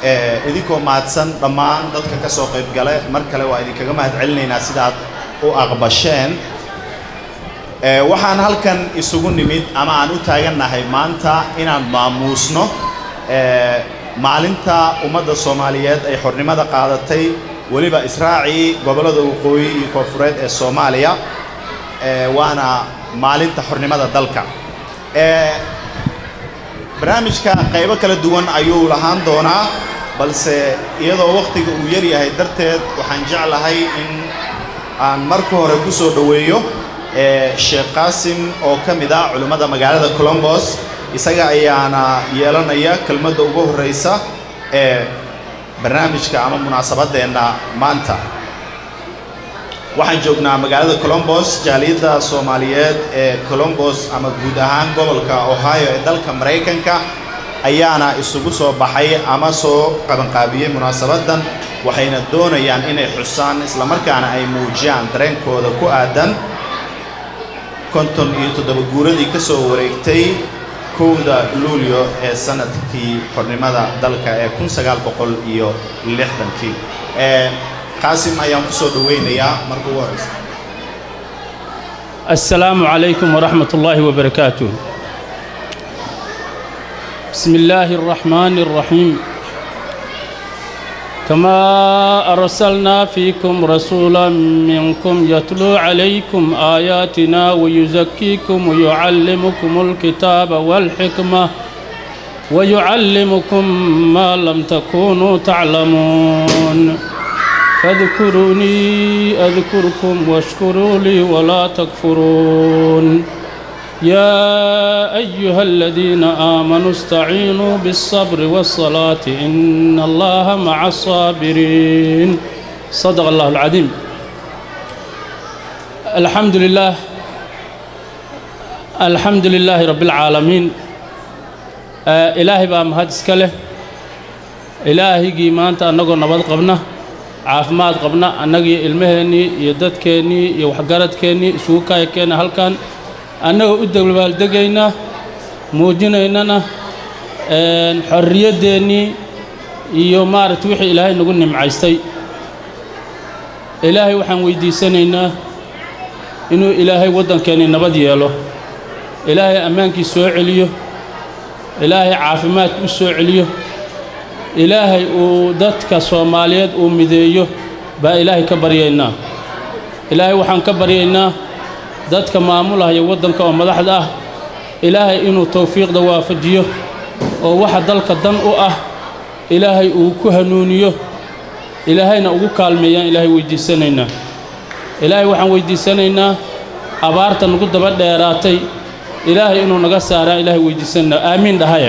idinkoo mahadsan dhammaan dadka ka soo qayb gale mar kale waa idinkaga mahad celinaynaa sidaad u aqbasheen waxaan halkan isugu nimid ama aan u taagannahay maanta inaan maamuusno maalinta ummadda soomaaliyeed ay xornimada qaadatay weliba israacii gobollada waqooyi iyo koonfureed ee soomaaliya waana maalinta xornimada dalka barnaamijka qaybo kala duwan ayuu lahaan doonaa balse iyadoo wakhtiga uu yar yahay darteed waxaan jeclahay in aan marka hore ku soo dhoweeyo sheekh qaasim oo ka mid ah culimmada magaalada colombos isaga ayaana yeelanaya kelmadda ugu horraysa ee barnaamijka ama munaasabadeenna maanta waxaan joognaa magaalada colombos jaaliyadda soomaaliyeed ee colombos ama guud ahaan gobolka ohio ee dalka maraykanka ayaana isugu soo baxay ama soo qabanqaabiyey munaasabaddan waxayna doonayaan inay xusaan islamarkaana ay muujiyaan dareenkooda ku aadan konton iyo toddoba guuradii ka soo wareegtay kowda luulyo ee sanadkii xornimada dalka ee kun sagaal boqol iyo lixdankii qaasim ayaan ku soo dhoweynayaa marka ugu horeysa السلام عليكم ورحمة الله وبركاته بسم الله الرحمن الرحيم كما أرسلنا فيكم رسولا منكم يتلو عليكم آياتنا ويزكيكم ويعلمكم الكتاب والحكمة ويعلمكم ما لم تكونوا تعلمون فاذكروني أذكركم واشكروا لي ولا تكفرون يا أيها الذين آمنوا استعينوا بالصبر والصلاة إن الله مع الصابرين صدق الله العظيم الحمد لله الحمد لله رب العالمين آه إلهي بقى مهد اسكاله إلهي قيمانت أنقو نبض قبنا caafimaad qabna annagii ilmaheennii iyo dadkeennii iyo waxgaradkeennii isugu kaayakeenna halkan annagoo u dabaaldegaynaa muujinaynana xorriyaddeenii iyo maaragta wixii ilaahay nagu nimcaystay ilaahay waxaan weyddiisanaynaa inuu ilaahay waddankeennii nabad yeelo ilaahay ammaankii soo celiyo ilaahay caafimaadka u soo celiyo ilaahay uu dadka soomaaliyeed uu mideeyo baa ilaahay ka baryaynaa ilaahay waxaan ka baryaynaa dadka maamulahaya waddanka oo madaxda ah ilaahay inuu tawfiiqda waafajiyo oo waxa dalka dan u ah ilaahay uu ku hanuuniyo ilaahayna ugu kaalmeeyaan ilaahay weyddiisanaynaa ilaahay waxaan weyddiisanaynaa abaarta nagu daba dheeraatay ilaahay inuu naga saaraan ilaahay weyddiisanaynaa aamiin dhahaya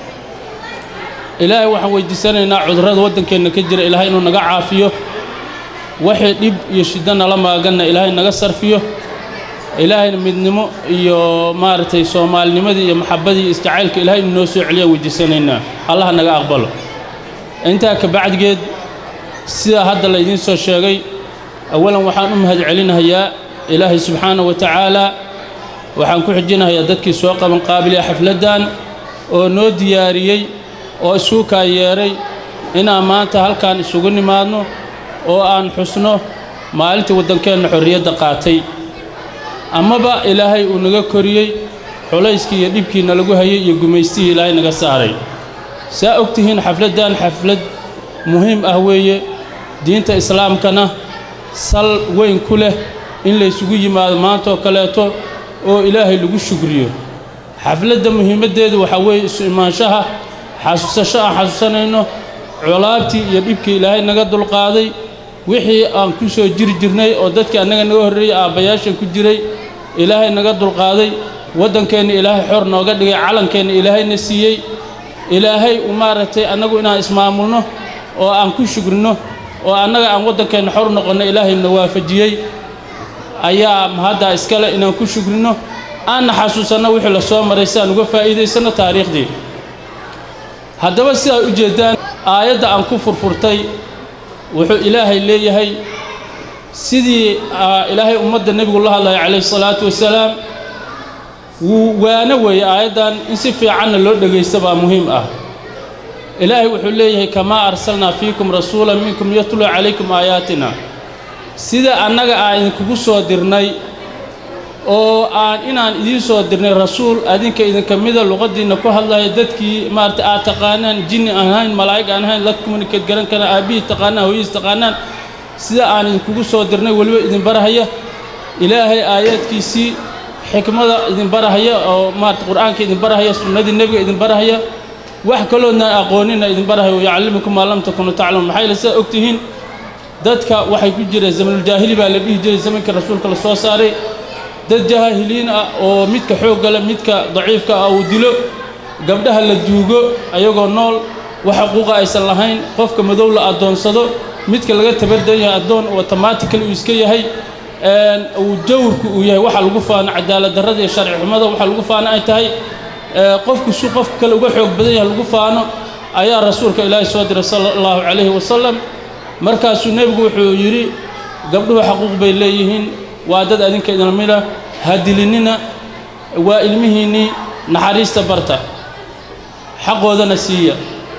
ilaahay waxaan weyddiisanaynaa cudurrada waddankeenna ka jira ilaahay inuu naga caafiyo waxay dhib iyo shiddo nala maaganna ilaahay naga sarfiyo ilaahayna midnimo iyo maaragtay soomaalinimadii iyo maxabbadii iyo isjacaylka ilaahay inuu noo soo celiyaan weyddiisanaynaa allaha naga aqbalo intaa ka bacdigeed sidaa hadda laydiin soo sheegay awalan waxaan u mahad celinahayaa ilaahay subxaanahu wa tacaalaa waxaan ku xijinahayaa dadkii soo qabanqaabiliya xafladdan oo noo diyaariyey oo isuu kaa yeedhay inaan maanta halkaan isugu nimaadno oo aan xusno maalintii waddankeenna xorriyadda qaatay amaba ilaahay uu naga koriyey culayskii iyo dhibkiina lagu hayay iyo gumaystihii ilaahay naga saaray saa og tihiin xafladdan xaflad muhiim ah weeye diinta islaamkana sal weyn ku leh in laysugu yimaado maantaoo kaleeto oo ilaahay lagu shugriyo xafladda muhiimaddeedu waxaa weeye isu imaanshaha xasuusasho aan xasuusanayno colaabtii iyo dhibkii ilaahay naga dulqaaday wixii aan ku soo jiri jirnay oo dadkii annaga naga horreeyey aabbayaashan ku jiray ilaahay naga dulqaaday waddankeenna ilaahay xor nooga dhigay calankeenna ilaahayna siiyey ilaahay u maaragtay annagu inaan ismaamulno oo aan ku shugrino oo annaga aan waddankeenna xor noqonno ilaahayna waafajiyey ayaa mahaddaa iskale inaan ku shugrino aanna xasuusanno wixii la soo maray si aan uga faa'iidaysanno taariikhdii haddaba sidaa u jeeddaan aayadda aan ku furfurtay wuxuu ilaahay leeyahay sidii ilaahay ummadda nebigu la hadlaya calayhi salaatu wasalaam wuu waano weeye aayaddan in si fiicanna loo dhegaysta baa muhiim ah ilaahay wuxuu leeyahay kamaa arsalnaa fiikum rasuula minkum yatluu calaykum aayaatina sida annaga aan idinkugu soo dirnay oo aan inaan idiin soo dirnay rasuul adinka idinka mida luqaddiinna ku hadlaya dadkii maarata aad taqaanaan jinni aan ahayn malaa'ig aan ahayn la communicate garan karaan aabbihii taqaanaan hooyihiis taqaanaan sida aan idinkugu soo dirnay weliba idin barahaya ilaahay aayaadkiisii xikmada idin barahaya oo maarata qur'aanka idin barahaya sunnadii nebiga idin barahaya wax kaloodna aqoonina idin barahaya yacallimukum maa lam takunu taclamuun maxaa yeele sidaa ogtihiin dadka waxay ku jireen zamanuljaahili baa la dhihi jiray zamankii rasuulka la soo saaray dad jaahiliin ah oo midka xoogga leh midka daciifka ah uu dilo gabdhaha la duugo ayagoo nool wax xuquuqa aysan lahayn qofka madow la addoonsado midka laga tabardan yahay addoon automatically uu iska yahay uu jawrku uu yahay waxa lagu faano cadaalad darrada iyo sharci xumada waxa lagu faano ay tahay qofku si qofka kale uga xoog badan yahay lagu faano ayaa rasuulka ilaahay soo diray sala allahu calayhi wasalam markaasuu nebigu wuxuu yidhi gabdhuhu xaquuq bay leeyihiin waa dad adinka idin mida ha dilinina waa ilmihiinnii naxariista barta xaqoodana siiya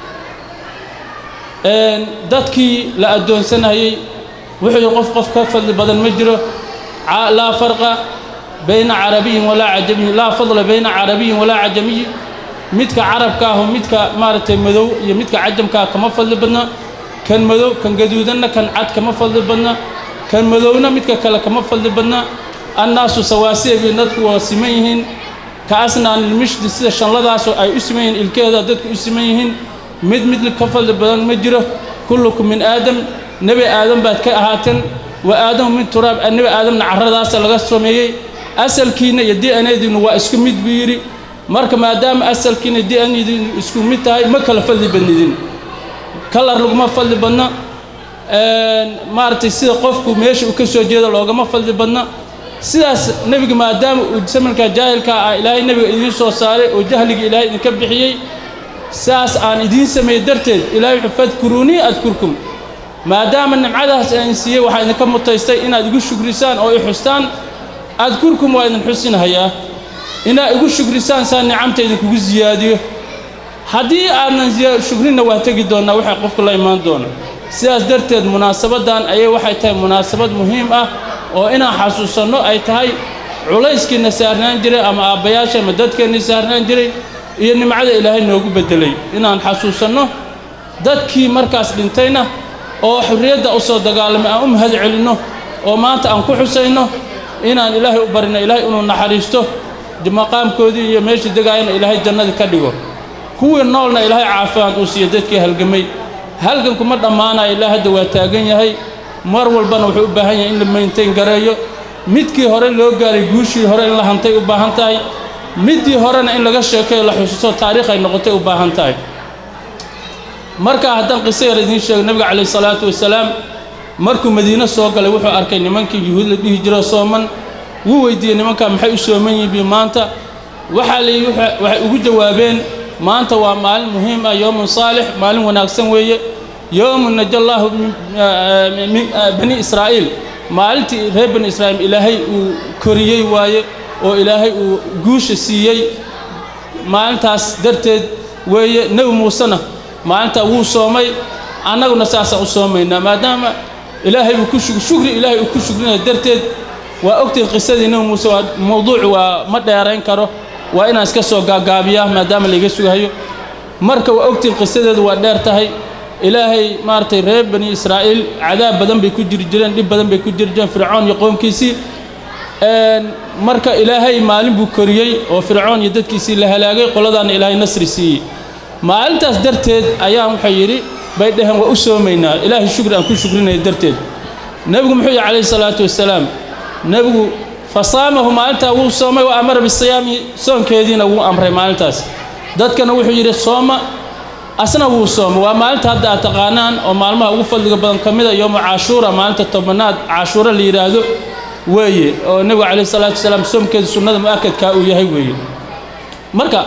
dadkii la addoonsanayey wuxuu yihi qof qof ka fadli badan ma jiro laa farqa bayna carabiyin walaa cajamiyin laa fadla bayna carabiyin walaa cajamiyin midka carabka aho midka maaragtay madow iyo midka cajamka ah kama fadli badna kan madow kan gaduudanna kan cad kama fadli badna kan madowna midka kale kama fadli badna annaasu sawaasiya bay dadku waa siman yihiin ka asnaanilmishdi sida shanladaasoo ay u siman yihiin ilkeeda dadku u siman yihiin mid mid ka fadli badan ma jiro kullukum min aadam nebi aadam baad ka ahaateen wa aadamu min turaab nebi aadamna carradaasa laga sameeyey asalkiinna iyo d n diinu waa isku mid buu yidhi marka maadaama asalkiina d n diinu isku mid tahay ma kala fadli badnidin kalar laguma fadli badna maaragtay sida qofku meesha uu ka soo jeedo loogama fadli badna sidaas nebiga maadaama uu samanka jaahilka ah ilaahay nebiga idiin soo saaray oo jahliga ilaahay idinka bixiyey saas aan idiin sameeyey darteed ilahay wuxuu fadkuruunii adkurkum maadaama nimcadaas aan siiyey waxaa idinka mutaystay inaad igu shugrisaan oo i xustaan adkurkum waa idin xusinhayaa inaad igu shugrisaan saa nicamta idinkugu siyaadiyo haddii aadnan shugrinna waa tegi doonnaa waxay qofku la imaan doona sidaas darteed munaasabaddan ayay waxay tahay munaasabad muhiim ah oo inaan xasuusanno ay tahay culayskiina saarnaan jiray ama aabbayaasha ama dadkeennii saarnaan jiray iyo nimcada ilaahay noogu beddelay inaan xasuusanno dadkii markaas dhintayna oo xurriyadda u soo dagaalamay aan u mahad celinno oo maanta aan ku xusayno inaan ilaahay u barino ilaahay inuu naxariisto maqaamkoodii iyo meeshii degaayana ilaahay jannadii ka dhigo kuwii noolna ilaahay caafimaad uu siiyo dadkii halgamay halganku ma dhammaanayo ilaa hadda waa taagan yahay mar walbana wuxuu u baahan yahay in la maintain gareeyo midkii hore loo gaaray guushii hore in la hantay u baahan tahay middii horena in laga sheekeyo la xusuusto taariikh ay noqotay u baahan tahay markaa haddaan qiso yar idiin sheego nebiga calayh salaatu wasalaam markuu madiino soo galay wuxuu arkay nimankii yuhuud la dhihi jiro sooman wuu weydiiyey nimankaa maxay u sooman yihiin maanta waxaa la yidhi waxay ugu jawaabeen maanta waa maalin muhiim ah yowmun saalix maalin wanaagsan weeye yowmun najallaahu bani israa'iil maalintii reer bani israa'iil ilaahay uu koriyey waaye oo ilaahay uu guusha siiyey maalintaas darteed weeye nebi muusena maalintaa wuu soomay annaguna saasaan u soomaynaa maadaama ilaahay uu ku shugri ilaahay uu ku shugrinaya darteed waa ogtihin qisadii nebi muuse waa mawduuc waa ma dheerayn karo waa inaan iska soo gaagaabiyaa maadaama laiga sugahayo marka waa ogtihin qisadeedu waa dheer tahay ilaahay maaragtay reer bani israa'iil cadaab badan bay ku jiri jireen dhib badan bay ku jiri jireen fircoon iyo qoomkiisii marka ilaahay maalin buu koriyey oo fircoon iyo dadkiisii la halaagay qoladaana ilaahay nasri siiyey maalintaas darteed ayaan wuxuu yidhi bay dhaheen waa u soomaynaa ilaahay shukri aan ku shukrinaya darteed nebigu muxuu yihi calayhi salaatu wasalaam nebigu fasaamahu maalintaa wuu soomay wa amara bisiyaami soonkeediina wuu amray maalintaas dadkana wuxuu yidhi sooma asna wuu soomay waa maalinta hadda aad taqaanaan oo maalmaha ugu fadliga badan ka mida yowmu cashuura maalinta tobanaad cashuura la yidhaahdo weeye oo nebigu calayhi salaatu wasalaam soomkeeda sunnada mu'akadkaa uu yahay weeye marka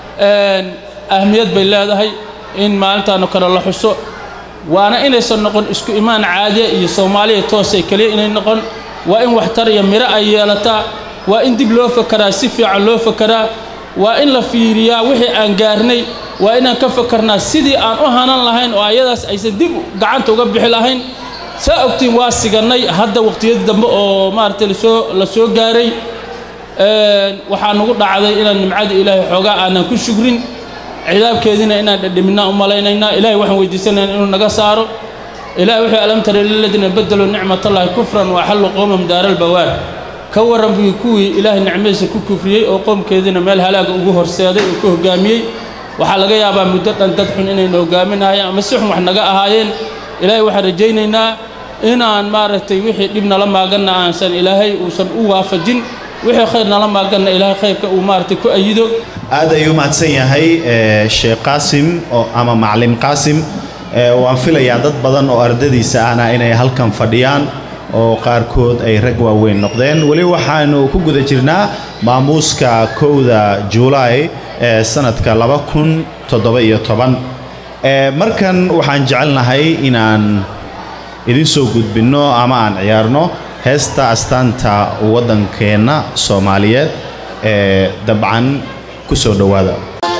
ahmiyad bay leedahay in maalintaano kale la xuso waana inaysan noqon isku imaan caadiya iyo soomaaliya toosay keliya inay noqon waa in waxtar iyo miro ay yeelataa waa in dib loo fakaraa si fiican loo fakaraa waa in la fiiriyaa wixii aan gaarnay waa inaan ka fakarnaa sidii aan u hanan lahayn oo ayadaas aysan dib gacanta uga bixi lahayn saa ogtiin waa sigannay hadda waqtiyadii dambe oo maaragtay lasoo la soo gaaray waxaa nagu dhacday inaan nimcada ilaahay xoogaa aanan ku shugrin cidaabkeediina inaan dhedhiminaa u malaynaynaa ilahay waxaan weydiisanaynaa inuu naga saaro ilahay wuxuu alam tara liladiina badaluu nicmatallahi kufran wa axallu qowmahum daaralbawaar ka warran buu kuwii ilaahay nicmadiisa ku kufriyey oo qoomkeediina meel halaaga ugu horseeday oo ku hoggaamiyey waxaa laga yaabaa muddo dhan dad xun inayna hoggaaminayeen ama si xun wax naga ahaayeen ilaahay waxaan rajaynaynaa inaan maaragtay wixii dhib nala maaganna aansan ilaahay uusan u waafajin wixii khayr nala maaganna ilaahay khayrka uu maaragtay ku ayido aad ayuu mahadsan yahay sheekh qaasim oo ama macalin qaasim waan filayaa dad badan oo ardadiisa ahna inay halkan fadhiyaan oo qaarkood ay rag waaweyn noqdeen weli waxaanu ku guda jirnaa maamuuska kowda juulaay ee sanadka laba kun toddoba iyo toban markan waxaan jecelnahay inaan idin soo gudbinno ama aan ciyaarno heesta astaanta waddankeenna soomaaliyeed ee dabcan ku soo dhowaada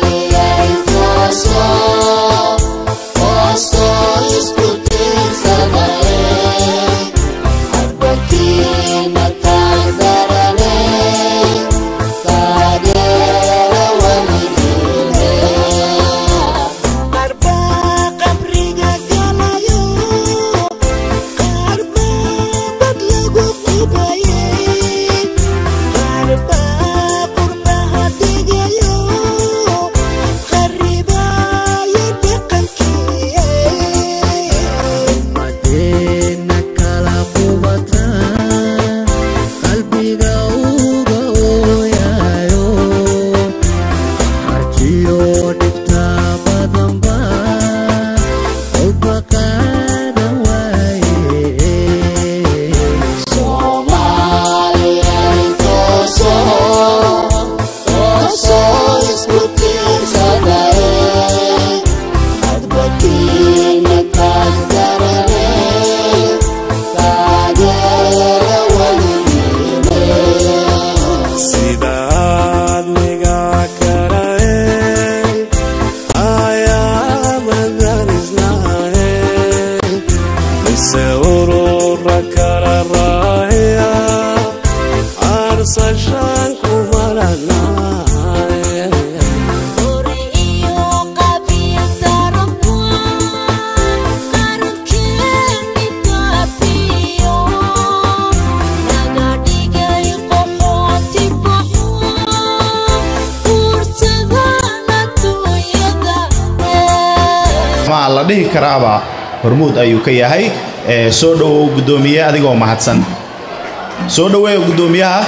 la dhihi karaaba hormuud ayuu ka yahay soo dhowow guddoomiye adigoo mahadsan soo dhoweeya guddoomiyaha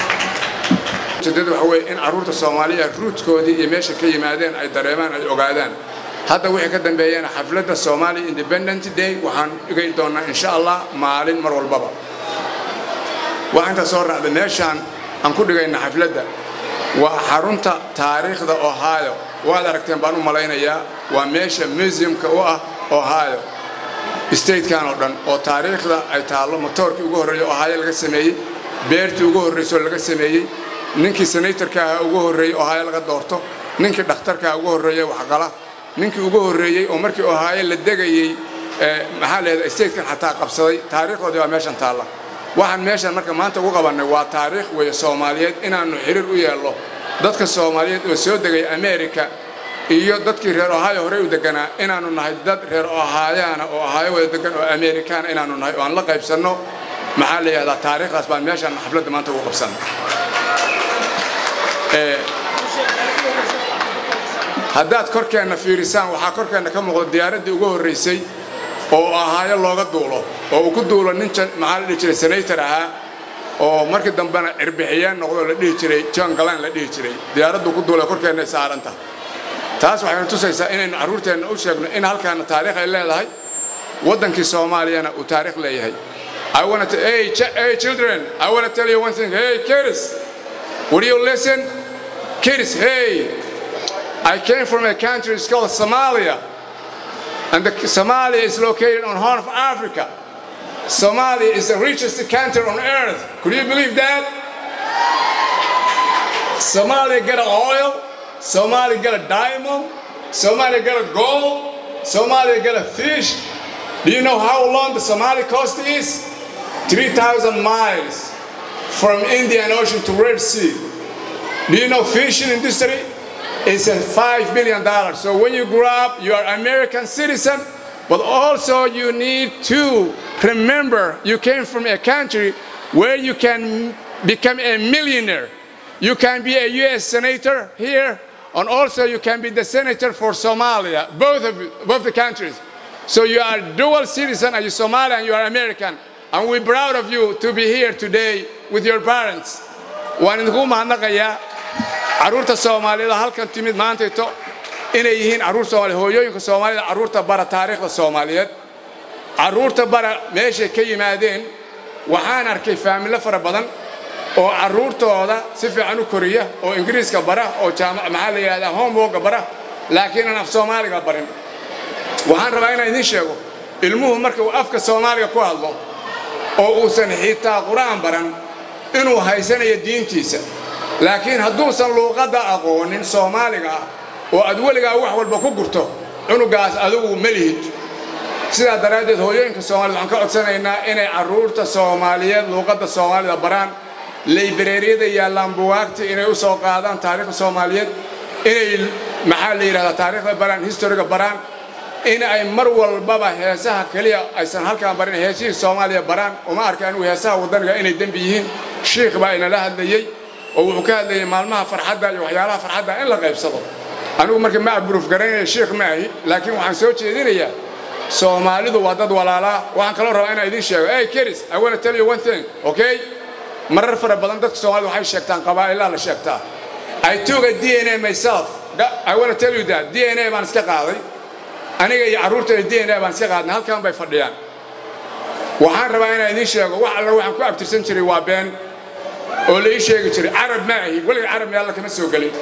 ujeedadu waxa weeye in carruurta soomaaliya ruudkoodii iyo meesha ka yimaadeen ay dareemaan ay ogaadaan hadda wixii ka dambeeyana xafladda Somali Independent Day waxaan dhigayn doonaa insha Allah maalin mar walbaba waxaan ka soo raacday meeshaan aan ku dhigayna xafladda waa xarunta taariikhda Ohio waad aragteen baan u malaynayaa waa meesha museumka u ah Ohio statekan oo dhan oo taariikhda ay taallo motoorkii ugu horreeyay Ohio laga sameeyey beertii ugu horreysay laga sameeyey ninkii senatorka ahaa ugu horreeyay Ohio laga doorto ninkii dhakhtarka ugu horreeyay waxqala ninkii ugu horreeyay oo markii Ohio la degayay maxaa leedahay statekan xataa qabsaday taariikhdoodii waa meeshan taalla waxaan meeshan marka maanta ugu qabannay waa taariikh weeye Soomaaliyeed inaanu xiriir u yeelno dadka Soomaaliyeed oo soo degay America iyo dadkii reer Ohio hore u deganaa inaanu nahay dad reer Ohioana oo Ohio wada degan oo American inaanu nahay oo aan la qaybsanno maxaa la yidhahdaa taariikhdaas baan meeshan xafladda maanta ugu qabsanay haddaad korkeenna fiirisaan waxaa korkeenna ka muuqda diyaaraddii ugu horraysay oo ahaayo looga duulo oo uu ku duulo nin maxaa la dhihi jiray senator ahaa oo markii dambena cirbixiyeen noqdo la dhihi jiray john galan la dhihi jiray diyaaraddu ku duulay korkeenna saaranta taas waxaynu tusaysaa inaynu carruurteenna u sheegno in halkaana taariikh ay leedahay waddankii soomaaliyana uu taariikh leeyahay I want to hey, ch hey children, I want to tell you one thing. Hey kids, would you listen? Kids, hey, I came from a country it's called Somalia. And the, Somalia is located on Horn of Africa. Somalia is the richest country on earth. Could you believe that? Somalia get a oil, Somalia get a diamond, Somalia get a gold, Somalia get a fish. Do you know how long the Somali coast is? 3,000 miles from Indian Ocean to Red Sea. Do you know fishing industry? It's a $5 billion. So when you grow up, you are American citizen, but also you need to remember you came from a country where you can become a millionaire. You can be a U.S. senator here, and also you can be the senator for Somalia, both of both the countries. So you are dual citizen, and you're Somali and you are American. And we're proud of you to be here today with your parents. waan idinku mahadnaqayaa carruurta soomaalida halkan timid maantayto inay yihiin carruur soomaaliya hooyooyinka soomaalida carruurta bara taariikhda soomaaliyeed carruurta bara meeshay ka yimaadeen waxaan arkay faamilo fara badan oo carruurtooda si fiican u koriya oo ingiriiska bara oo jaamac maxaa la yidhahdaa homeworka bara laakiin aan af soomaaliga barin waxaan rabaa inaan idiin sheego ilmuhu marka uu afka soomaaliga ku hadlo oo uusan xitaa qur-aan baran inuu haysanayo diintiisa laakiin hadduusan luuqadda aqoonin soomaaliga ah oo aad weligaa wax walba ku gurto cunugaas adigu ma lihid sidaa daraaddeed hooyooyinka soomaaliyed waxaan ka codsanaynaa inay carruurta soomaaliyeed luuqadda soomaalida baraan laybareeriyada yaallaan buwaagta inay u soo qaadaan taariikhda soomaaliyeed inay maxaa la yidhahdaa taariikhda baraan historiga baraan in ay mar walbaba heesaha keliya aysan halkaan barin heesihii soomaaliya baraan uma arka anigu heesaha waddaniga inay dembi yihiin shiikh baa inala hadlayey oo wuxuu ka hadlayay maalmaha farxadda iyo waxyaalaha farxadda in la qaybsado anigu marka ma abruuf garanaya shiikh ma ahi laakiin waxaan soo jeedinayaa soomaalidu waa dad walaalaa waxaan kaloo rabaa inaan idiin sheego hey keris i want to tell you one thing okay marar fara badan dadka soomaalida waxay sheegtaan qabaa'ilaa la sheegtaa i took a d n a myself i want to tell you that d n a baan iska qaaday aniga iyo carruurtayda d n a baan iska qaadnay halkan bay fadhiyaan waxaan rabaa inaan idiin sheego wax alla waxaan ku abtirsan jiray waa been oo la ii sheegi jiray carab ma ahi weliga carab mealla kama soo gelin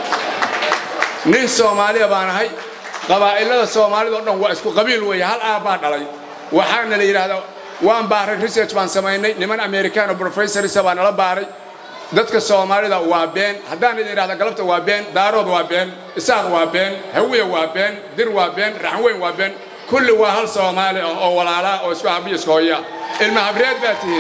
nin soomaaliya baan ahay qabaa'ilada soomaalida o dhan waa isku qabiil weeye hal aabbaa dhalay waxaana la yidhaahdaa waan baaray research baan samaynay niman americano professorisa baa nala baaray dadka soomaalida waa been haddaan idin idhahda galabta waa been daarood waa been isaaq waa been hawiya waa been dir waa been raxweyn waa been kulli waa hal soomaali ah oo walaalaa oo isku habiyo isku hooyaa ilma habreed baa tihiin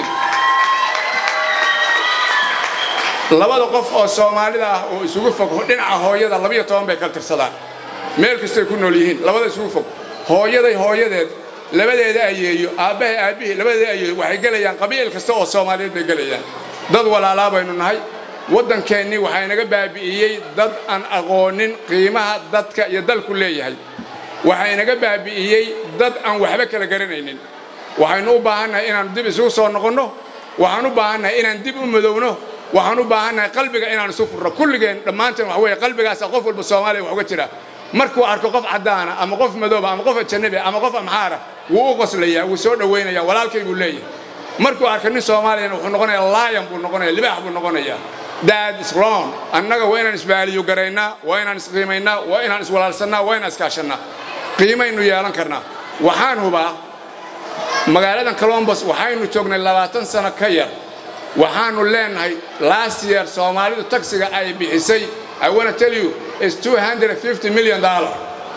labada qof oo soomaalida ah oo isugu fog dhinaca hooyada labiyo toban bay kala tirsadaan meel kastay ku nool yihiin labada isugu fog hooyaday hooyadeed labadeeda ayeeyo aabbahay aabbihii labadeeda ayeeyo waxay gelayaan qabiil kasta oo soomaaliyeed bay gelayaan dad walaalaa baynu nahay waddankeennii waxaa inaga baabi'iyey dad aan aqoonin qiimaha dadka iyo dalku leeyahay waxaa inaga baabi'iyey dad aan waxba kala garanaynin waxaynu u baahannahay inaan dib isugu soo noqonno waxaan u baahannahay inaan dib u madowno waxaan u baahannahay qalbiga inaan isu furno kulligeen dhammaanteen waxa weeye qalbigaasa qof walba soomaaliya wax uga jira markuu arko qof caddaana ama qof madooba ama qof ajanabi ama qof amxaara wuu u qoslayaa wuu soo dhowaynaya walaalkay buu leeyahay markuu arko nin soomaaliyana wuxuu noqonayaa laayan buu noqonaya libaax buu noqonayaa dad is wrong annaga waa inaan isbaaliyo garaynaa waa inaan isqiimaynaa waa inaan iswalaalsannaa waa inaan iskaashannaa qiimaynu yeelan karnaa waxaan hubaa magaaladan colombos waxaynu joognay labaatan sano ka yar waxaanu leenahay last year soomaalidu taksiga ay bixisay I want to tell you is 250 million dollar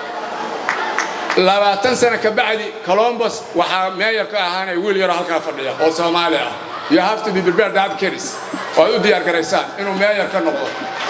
labaatan sano ka bacdi colombos waxaa meeyar ka ahaanay wiil yaroo halkaa fadhiya oo soomaali ah you have to be prepared that case oo aad u diyaar garaysaan inuu meeyar ka noqdo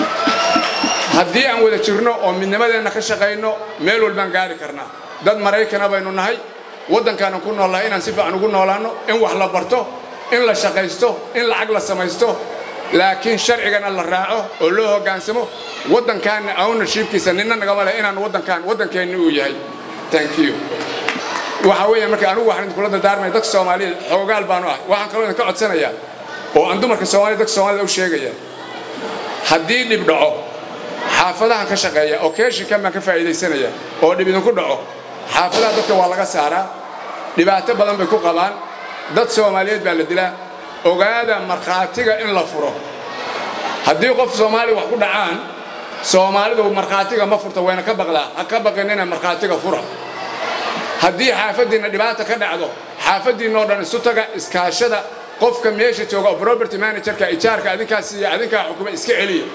haddii aan wada jirno oo midnimadeenna ka shaqayno meel walbaan gaari karnaa dad maraykana baynu nahay waddankaanan ku noolnahay inaan si fiican ugu noolaanno in wax la barto in la shaqaysto in lacag la samaysto laakiin sharcigana la raaco oo loo hoggaansamo waddankaanna ownershipkiisa ninna nagama leh inaan waddankaan waddankeenni uu yahay thank you waxa weeye marka anigu waxaan idinkula dardaarmaya dadka soomaaliyeed xoogaal baanu ahay waxaan kaloo idinka codsanayaa oo aan dumarka soomaaliyed dadka soomaalida u sheegaya haddii dhib dhaco xaafadahan ka shaqeeya oo keeshinkan baan ka faa'iidaysanaya oo dhib idinku dhaco xaafadaha dadka waa laga saaraa dhibaato badan bay ku qabaan dad soomaaliyeed baa la dilaa ogaada markhaatiga in la furo haddii qof soomaaliya wax ku dhacaan soomaalidu markhaatiga ma furta wayna ka baqdaa ha ka baqinina markhaatiga fura haddii xaafaddiinna dhibaata ka dhacdo xaafaddiinna oo dhan isu taga iskaashada qofka meesha jooga oo property managerka ijaarka adinkaa siiya adinkaa xukuma iska celiya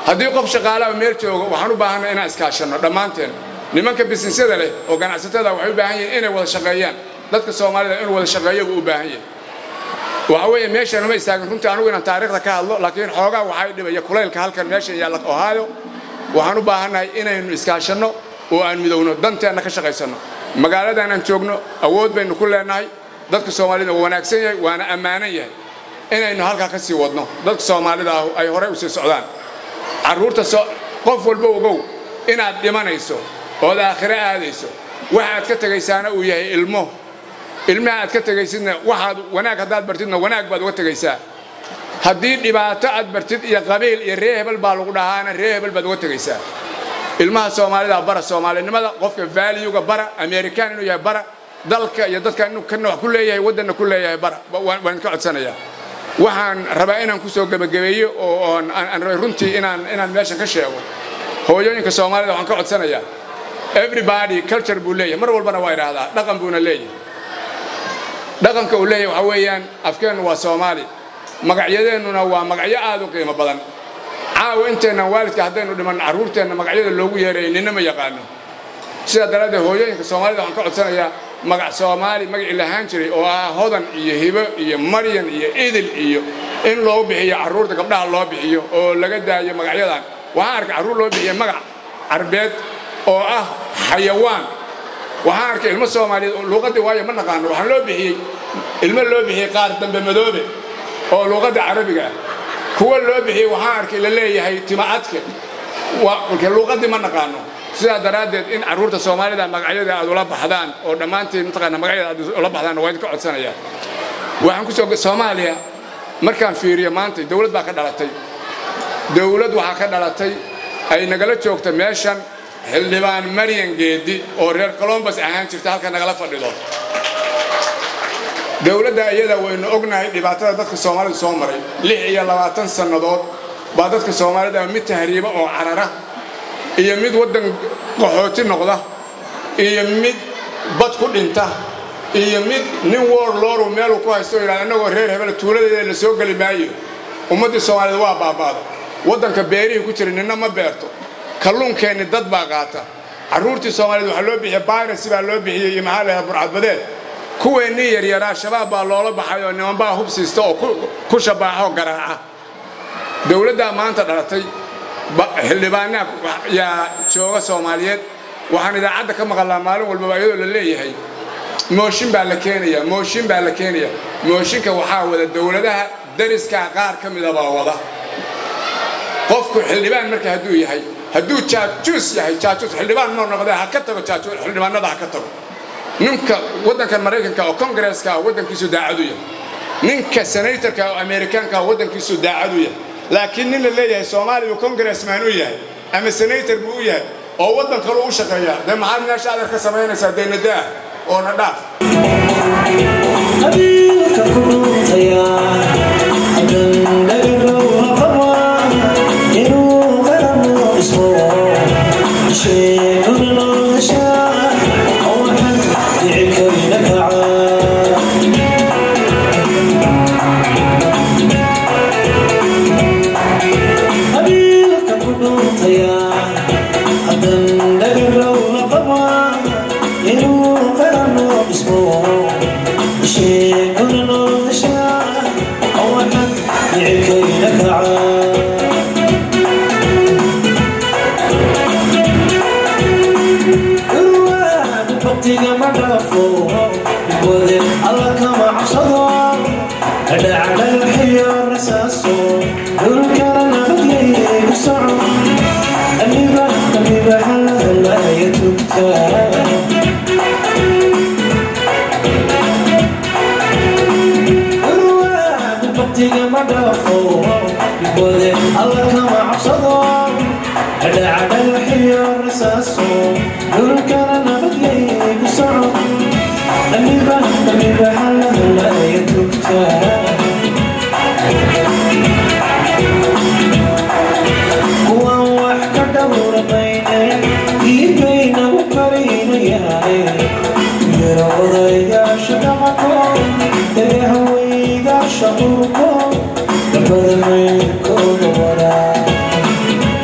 haddii qof shaqaalaha meel joogo waxaan u baahanay inaan iskaashanno dhammaanteen nimanka bisinesyada leh oo ganacsatada waxay u baahan yihiin inay wada shaqeeyaan dadka soomaalida inuu wada shaqeeyo buu u baahan yahay waxa weeye meeshan ma istaagin runtii anugu inaan taariikhda ka hadlo laakiin xoogaa waxay dhibaya kulaylka halkan meeshan yaalla ohaayo waxaan u baahannahay inaynu iskaashanno oo aan midowno danteenna ka shaqaysanno magaaladan aan joogno awood baynu ku leenahay dadka soomaalida waa wanaagsan yahay waana ammaanan yahay inaynu halkaa ka sii wadno dadka soomaalida ah ay horey u sii socdaan carruurta qof walba ogow inaad dhimanayso ood aakhiro aadayso waxaad ka tegaysaana uu yahay ilmo ilmaha aad ka tegaysidna waxaad wanaag haddaad bartidna wanaag baad uga tegaysaa haddii dhibaato aad bartid iyo qabiil iyo ree hebel baa lagu dhahaana ree hebel baad uga tegaysaa ilmaha soomaalida bara soomaalinimada qofka valuega bara american inuu yahay bara dalka iyo dadka inuu kana wax ku leeyahay waddanna ku leeyahay bara waan ka codsanayaa waxaan rabaa inaan ku soo gebagabeeyo oo aan rabay runtii inaan inaan meeshan ka sheego hooyooyinka soomaalida waxaan ka codsanayaa everybody culture buu leeyahay mar walbana waa idhaahdaa dhaqan buuna leeyahay dhaqanka uu leeyahay waxaa weeyaan afkeennu waa soomaali magacyadeennuna waa magacyo aad u qiimo badan caawa inteennan waalidka haddaynu dhiman carruurteenna magacyada loogu yeeray nina ma yaqaano sidaa daraaddeed hooyooyinka soomaalida waxaan ka codsanayaa magac soomaali magacii lahaan jiray oo ah hodan iyo hibo iyo maryan iyo idil iyo in loo bixiyo carruurta gabdhaha loo bixiyo oo laga daayo magacyadan waxaan arkay carruur loo bixiya magac carbeed oo ah xayawaan waxaan arkay ilmo soomaaliyeed luuqaddii waayo ma naqaano waxaan loo bixiyey ilmo loo bixiyey qaar dambe madoobe oo luuqadda carabiga ah kuwa loo bixiyey waxaan arkay la leeyahay tima adke luuqaddii ma naqaano sidaa daraaddeed in carruurta soomaalida magacyada aad ula baxdaan oo dhammaantiin mataqaana magacyada aad ula baxdaan waa idinka codsanayaa waxaan ku soo soomaaliya markaan fiiriyo maanta dawlad baa ka dhalatay dawlad waxaa ka dhalatay ay nagala joogta meeshan xildhibaan maryan geedi oo reer colombus ahaan jirta halka nagala fadhido dawladda iyada waynu ognahay dhibaatada dadka soomaalida soo maray lix iyo labaatan sannadood baa dadka soomaalida mid tahriiba oo carara iyo mid waddan qaxooti noqda iyo mid bad ku dhinta iyo mid nin woor looru meeluu ku haysto yidhahda annagoo reer hebel tuuladeeda la soo geli maayo ummaddii soomaaliyed waa baaba'da waddanka beerihii ku jira ninna ma beerto kalluunkeenni dad baa qaata carruurtii soomaaliyed waxaa loo bixiyey bayrasi baa loo bixiyey iyo maxaa lahaha burcadbadeed kuweennii yaryaraa shabaab baa loola baxay oo nimanbaa hub siista oo ku shabaaxoo garaaca dawladdaa maanta dhalatay xildhibaanaa yaa jooga soomaaliyeed waxaan idaacadda ka maqalnaa maalin walbaba iyadoo la leeyahay mooshin baa la keenaya mooshin baa la keenaya mooshinka waxaa wada dawladaha dariskaa qaar ka mida baa wada qofku xildhibaan marka hadduu yahay hadduu jaajuus yahay jaajuus xildhibaan noo noqdee ha ka tago jaajuus xildhibaanada ha ka tago ninka waddankan maraykanka oo kongareeska ah waddankiisu daacadu yahay ninka senatorka oo amerikaanka ah waddankiisu daacadu yahay laakiin nin la leeyahay soomaaliya congressman u yahay ama senator buu u yahay oo waddan kale u shaqeeya dee maxaad meesha adar ka samaynaysaa dee nadaah oo na dhaaf qabiilka ku dhuntaya hadan dhagarow qaba inuu qarano dhismo sheeguna nolosha oo waxan dhicikayna kaca qabiilka ku dhuntaya hadan dhagarow qaba inuu qarano dhismo sheeguna nolosha oo waxan dhicikayna kaca urwaadu baktiga ma dhaafo wade alla kama cabsado dhadhacdhagaxiyo rasaaso dhulkana nabadgeyay ku soco amiba amiba halahalaaya tugta urwaadu baktiga ma dhaafo wade alla kama cabsado dhadhacdhagaxiyo rasaaso dhulkana nabadgeyay ku soco amiba amiba halahalaaya tugta kuwan wax ka dhowramaynay iibayna u karinayahay yaro odayaasha dhaqanko dhagahawaygaasha urko dabada mayrkooda waraa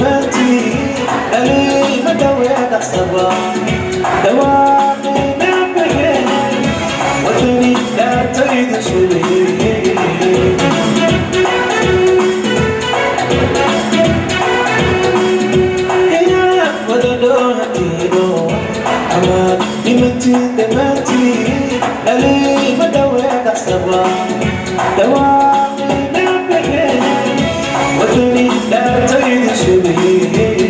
dhammaantiin aliima dhawee dhaqsaba dhawaaqayna baxeen wadani dhaartayda sugayey nimantiin dhammaantiin aliima dhawee dhaqsaba dhawaaqayna baxeen wadani dhaartayda sugayey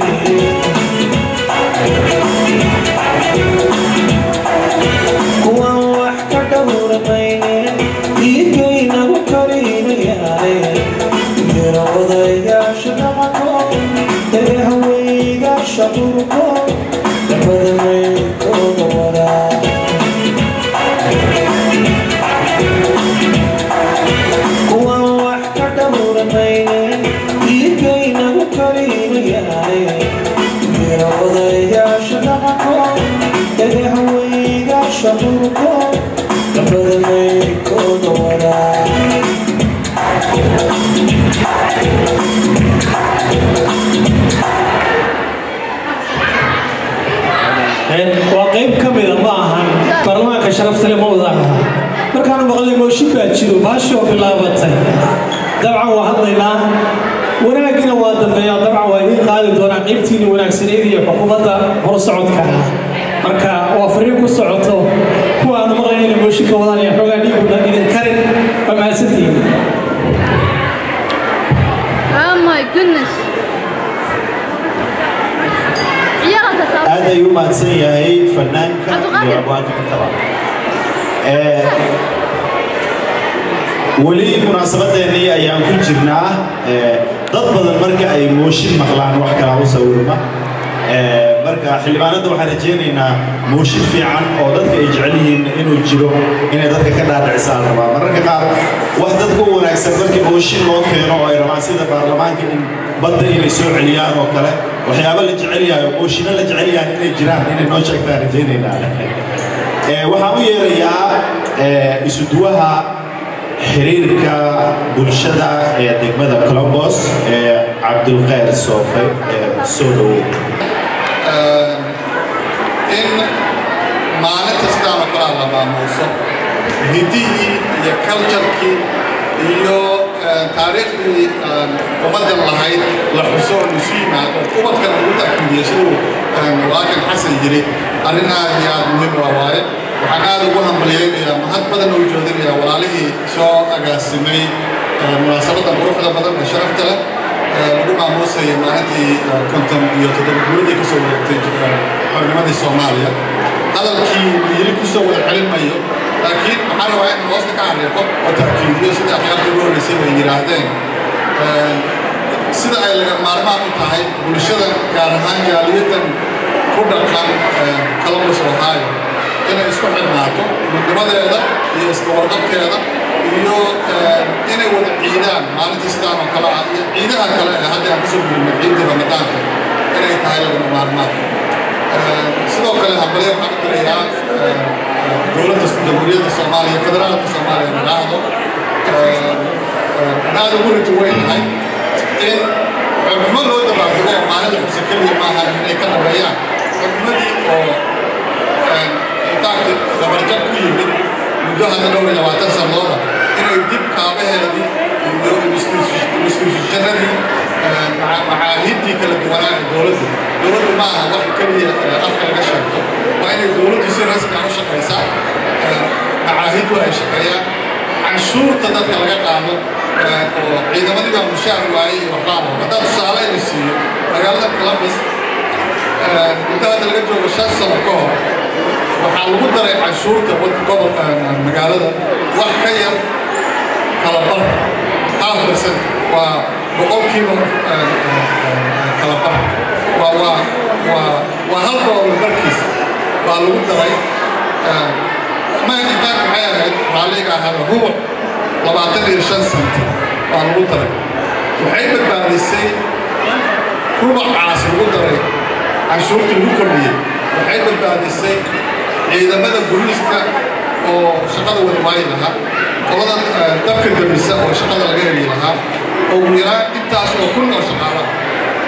kuwan wax ka dhowramayne dhiigaynagu karinayahay yaro odayaasha dhaqanko dagahaweygaasha dhurko dabadamaykooda waraa kuwan wax ka dhowramayne dhiigaynagu karinayahay yaro odayaasha dhaqanko dagahaweygaasha dhurko dabadamaykooda waraa waa qayb ka mida ma ahan baarlamaanka sharaftale ma wada aha markaanu maqlay mooshin baa jiro baashoo bilaabatay dabcan waa hadlaynaa wanaagina waa dambeeyaa dabcan waa idiin qaadi doonaa qaybtiinii wanaagsaneyd iyo xukuumadda horusocodka ah marka waa fariin ku socoto kuwa aanu maqlayn inay mooshinka wadaan iyo xoogaa dhiiguna idin karin waa mahadsantihiin Oh my goodness. Ciyaarta taas. aad ayuu u mahadsan yahay fanaanka Cabdiqaadir. iyo abwaanka intaba Eh, weli munaasabadeennii ayaan ku jirnaa Eh, dad badan marka ay mooshin maqlaan wax kala u sawirma Eh, marka xildhibaanadda waxaan rajaynaynaa mooshin fiican oo dadka ay jecel yihiin inuu jiro inay dadka ka dhaadhicisaan rabaa mararka qaar wax dadka u wanaagsan markii mooshin loo keeno oo ay rabaan sida baarlamaanka in badda inay soo celiyaan oo kale waxyaabo la jecel yahay oo mooshinno la jecel yahay inay jiraan inay noo sheegtaan rajaynaynaa Eh, waxaan u yeerayaa eh, isuduwaha xiriirka bulshada ee degmada colombos ee cabdulkhayr soofe ee soo dhoweey in maalinta sidaan oo kale la maamuuso hidihii iyo culturkii iyo eh, taariikhdii aan ummaddan lahayd la xuso oo isu yimaado ubadkan lagu ta'kiidiyo siduu eh, waakan xasan yiri arrin aad iyo aad muhiim u ah waaye waxaan aad ugu hambalyaynayaa mahad badan u joodinayaa walaalihii soo agaasimay eh, munaasabadan quruxda badan ee sharafta leh ee lagu maamuusaya maalintii eh, konton iyo toddoba guuradii kasoo wareegtay eh, xornimadii soomaaliya hadalkii yiri kusoo wada celin mayo laakiin waxaan rabaa in hoosta ka xariiqo oo ta'kiidiyo sida akhyaarta ugu horreysay bay yidhaahdeen Eh, sida ay laga maarmaan u tahay bulshada gaar ahaan jaaliyadan ku dhaqan eh, columbus ohio inay isku xirnaato midnimadeeda iyo iska warqabkeeda iyo eh, inay wada ciidaan maalintii sidaan oo kale ah iyo ciidaha kale ee hadda aan kusoo gulnay ciidii ramadaanka inay tahay lagama maarmaan Eh, sidoo kale hambalyo waxaan u dirayaa eh, eh, dowladda jamhuuriyadda soomaaliya federaalka soomaaliya madaxdo aan aad ugu rajo weynahay in xubnimo loo dabaaldego oo maalinta xuse keliya maaha inay ka dhabeeyaan xubnimadii oo intaanti dabarjab ku yimid muddo hadda dhowr iyo labaatan sanadooda inay dib kaabaheedii iyo instituushanadii macaahidtii kala duwanaa ee dowladdu dowladdu ma aha wax keliya eh, afka laga sheegto waa inay dowladdu si rasmi ah u shaqaysaa Eh, macaahiddu ay shaqeeyaan canshuurta dadka laga qaado eh, oo ciidamadii baa mushaar waayey iyo waxbaaba haddaan tusaale ina siiyo magaalada columbus eh, muddo hadda laga joogo shan sano ka hor waxaa lagu daray canshuurta wad- gobol eh, magaalada wax ka yar kala bar half percent waa boqolkiiba eh, eh, eh, kala bar waa waa waa waa hal doolar barkiis baa lagu daray eh, ma intaan maxay ahayd raalliga ahaada rubuc labaatan iyo shan sent baa lagu daray waxay badbaadisay rubucaas lagu daray canshuurtii lagu kordhiyey waxay badbaadisay ciidamada booliiska oo shaqada wada waayi lahaa qolada eh, dabka damisa oo shaqada laga heli lahaa oo ugu yaraan intaas oo kun oo shaqaala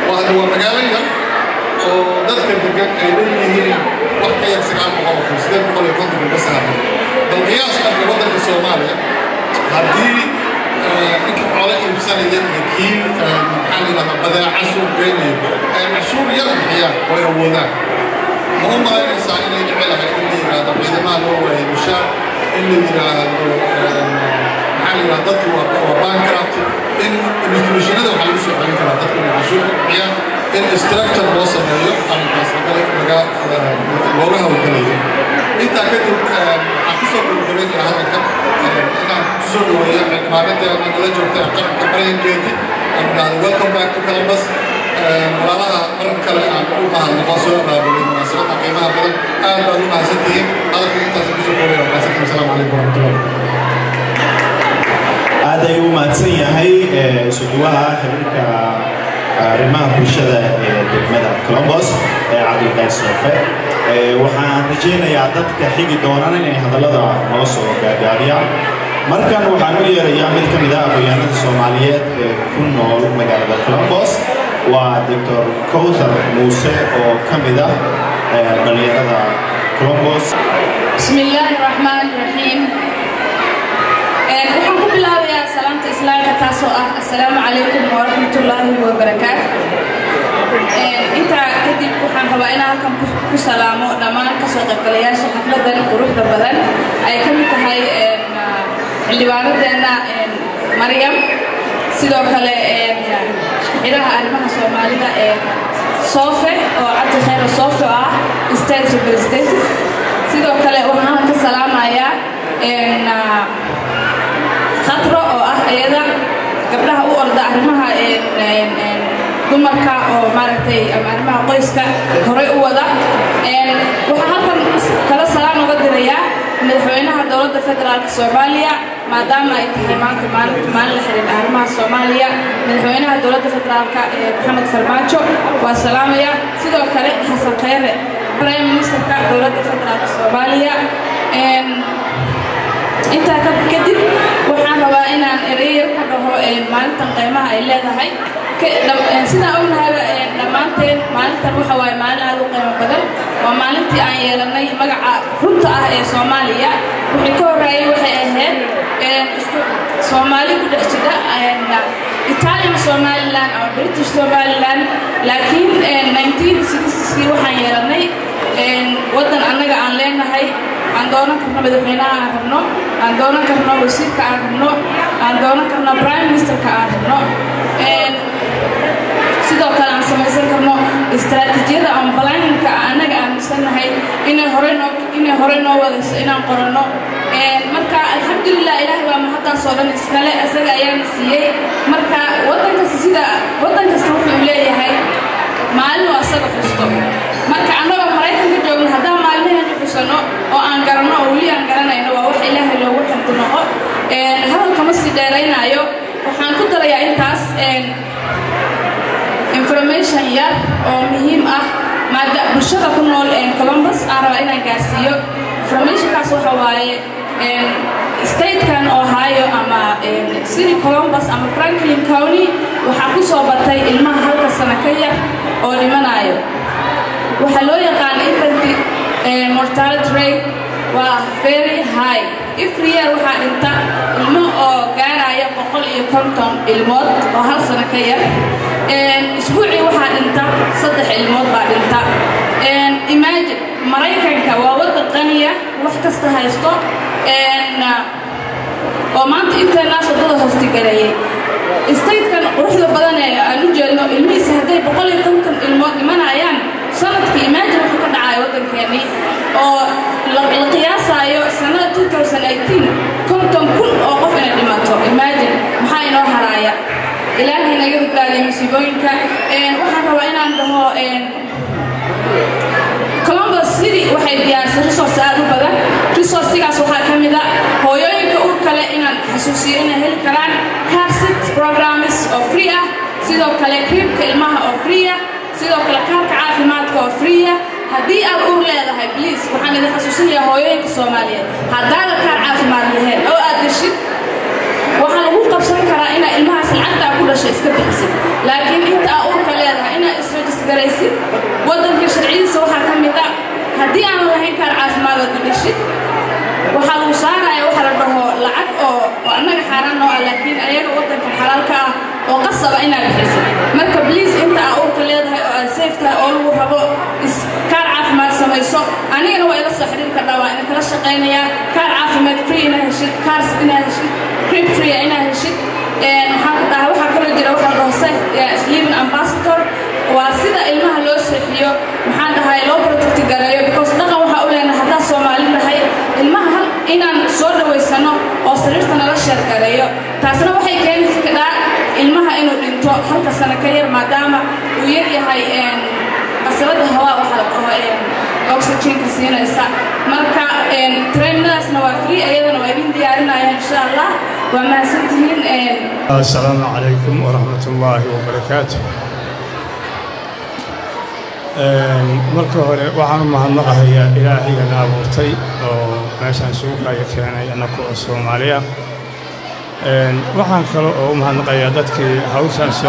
waa hadda waa magaalo yar oo dadka degan ay leeyihiin wax ka yar sagaal boqol oo kun sideed boqol iyo konton kun bas ahaatay bal qiyaas dhanka waddanka soomaaliya haddii ninka xoolo iibsanaya iyo kii maxaa la yidhahdaa badeeca suuq geynayo ay cashuur yar bixiyaan oo ay awoodaan ma u malaynaysaa inay jecelahay in la yidhaahdo ciidamaha loo waayay mushaar in la yidhaahdo maxaa la yidhahda dadku waa waa bancraft in institutionada waxaa lagu soo celin karaa dadku inay cashuur ka bixiyaan in structure loo sameeyo arrinkaas laga laga looga hawlgalayo intaa kadib waxaan kusoo gabagabaynayaa hadalkan inaan kusoo dhaweeyo maalinteena nala joogta qaranka baryankeedii aan idhaahdo welcome back to columbus walaalaha marar kale aan u mahadnaqo soo abaabulay munaasabadda qiimaha badan aad baad u mahadsantihiin hadalka intaas kusoo koobaya mahadsantihiin asalaamu calaykum waraxmatullahi aad ayuu u mahadsan yahay suduwaha xiriirka arrimaha bulshada ee degmada colombos ee cabdilqays soofe waxaan rajaynayaa dadka xigi doonana inay hadallada noo soo gaagaabiyaan markan waxaan u yeerayaa mid ka mid ah aqoonyahanada soomaaliyeed ee ku nool magaalada colombos waa doctor cowthar muuse oo ka mid ah dhallinyarada colombos بسم الله الرحمن الرحيم waxaan ku bilaabayaa salaamta islaamka taasoo ah assalaamu calaykum waraxmatullaahi wabarakaatu intaa kadib waxaan rabaa inaan halkan ku salaamo dhammaan kasoo qaybgalayaasha xafladan quruxda badan ay ka mid tahay xildhibaanadeena maryam sidoo kale xidhaha arrimaha soomaalida ee soofe oo cabdi khayra soofe oo ah state representative sidoo kale waxaan ka salaamayaa khatro oo ah iyada gabdhaha u orda arrimaha dumarka oo maaragtay ama arrimaha qoyska horey u wada waxaa halkan kala salaan uga dirayaa madaxweynaha dowladda federaalka soomaaliya maadaama ay tahay maanta maalin maalin la xiriir arrimaha soomaaliya madaxweynaha dowladda federaalka maxamed farmaajo waa salaamaya sidoo kale xasan khayre prime ministerka dowladda federaalka soomaaliya intaa kadib waxaan rabaa inaan ereyar ka dhaho maalintan qiimaha ay leedahay sidaan ognahayba dhammaanteen maalintan waxa waaye maalin aad u qiimo badan waa maalintii aan yeelanay magaca runta ah ee soomaaliya wixii ka horreeyay waxay ahayd soomaali ku dhex jira italian somaliland ama british somaliland laakiin 1960kii waxaan yeelanay waddan annaga aan leenahay aan doonan karno madaxweynaha aan rabno aan doonan karno wasiirka aan rabno aan doonan karno prime ministerka aan rabno sidoo kale aan samaysan karno istaraatiijiyada ama balaaninka annaga aaminsannahay inay horey noo inay horey noo wadayso inaan qoranno marka alxamdulilah ilaahay baa mahaddaas oo dhan iskale isaga ayaana siiyey marka waddan kasta sida waddan kasta wuxuu leeyahay maalin oo asaga xusto marka annagoo maraykanka joogno haddaan maalmaheena xusano oo aan garanno oo weli aan garanayno waa wax ilaahay loogu xamdi noqo hadalkama sii dheeraynaayo waxaan ku darayaa intaas information yar oo muhiim ah maada bulshada ku nool columbus aan rabaa inaan gaarsiiyo informationkaas waxa waaye statekan ohio ama city columbus ama franklin county waxaa ku soo batay ilmaha halka sano ka yar oo dhimanayo waxaa loo yaqaan infant mortality rate waa very high every year waxaa dhinta ilmo oo gaaraya boqol iyo konton ilmood oo hal sano ka yar isbuucii waxaa dhinta saddex ilmood baa dhinta imagine maraykanka waa waddan qaniya wax kasta haysto oo maanta inteenaas waddada hoostigaleeyay statekan quruxda badan ee aan u jeedno ilmihiisa hadday boqol iyo konton ilmood dhimanayaan sanadkii imagine wuxuu ka dhacaya waddankeennii oo la qiyaasaayo sanada 2018 konton kun oo qof inay dhimato imagine maxaa inoo haraaya ilaahay naga badbaadiya musiibooyinka waxaan rabaa inaan dhaho columbus city waxay diyaarisay resource aad u badan resourcigaas waxaa ka mid a hooyooyinka uur kale inaan xasuusiyo inay heli karaan carsit programs oo free ah sidoo kale kriibka ilmaha oo free ah sidoo kale kaarka caafimaadka oo free ah haddii aad uur leedahay bliis waxaan idin xasuusinayaa hooyooyinka soomaaliyeed haddaadan kaar caafimaad lahayn oo aad geshid waxaa lagu qabsan karaa inaa ilmahaas lacagta ku dhashay iska bixisid laakiin inta aa uurka leedahay garaysid waddanka sharcidiisa waxaa ka mid ah haddii aanan lahayn kaar caafimaad oo dhishid waxaa lagu saaraya waxa la dhaho lacag oo oo annaga xaaraan noo ah laakiin ayaga waddanka xalaalka ah oo qasaba inaad bixiso marka bliis inta aa uurka leedahay oo aad safe tahay oo lagu rabo is kaar caafimaad samayso anigana waa ila soo xiriir kardhaa waa idin kala shaqaynayaa kaar caafimaad free inaad heshid kaars inaad heshid crib free inaad heshid maxaan ku dhahay waxaa kaloo jira waxaa la dhaho safe sleeping ambassador waa sida ilmaha loo seexiyo maxaan dhahay loo protecti gareeyo because dhaqan waxaa u leenahay haddaa soomaali nahay ilmaha hal inaan soo dhawaysano oo sariirta nala sheer gareeyo taasna waxay keeni kadhaa ilmaha inuu dhinto halka sano ka yar maadaama uu yar yahay qasalada hawaa waxaa la dhaho oxygenka siinaysa marka trainadaasna waa free ayadana waa idin diyaarinaya insha allah waa mahadsantihiin السلام عليكم ورحمة الله وبركاته marka hore waxaan u mahadnaqahayaa ilaahayana abuurtay oo meeshaan suuqaya keenay annaku oo soomaaliya waxaan kale oo u mahadnaqayaa dadkii hawshaasha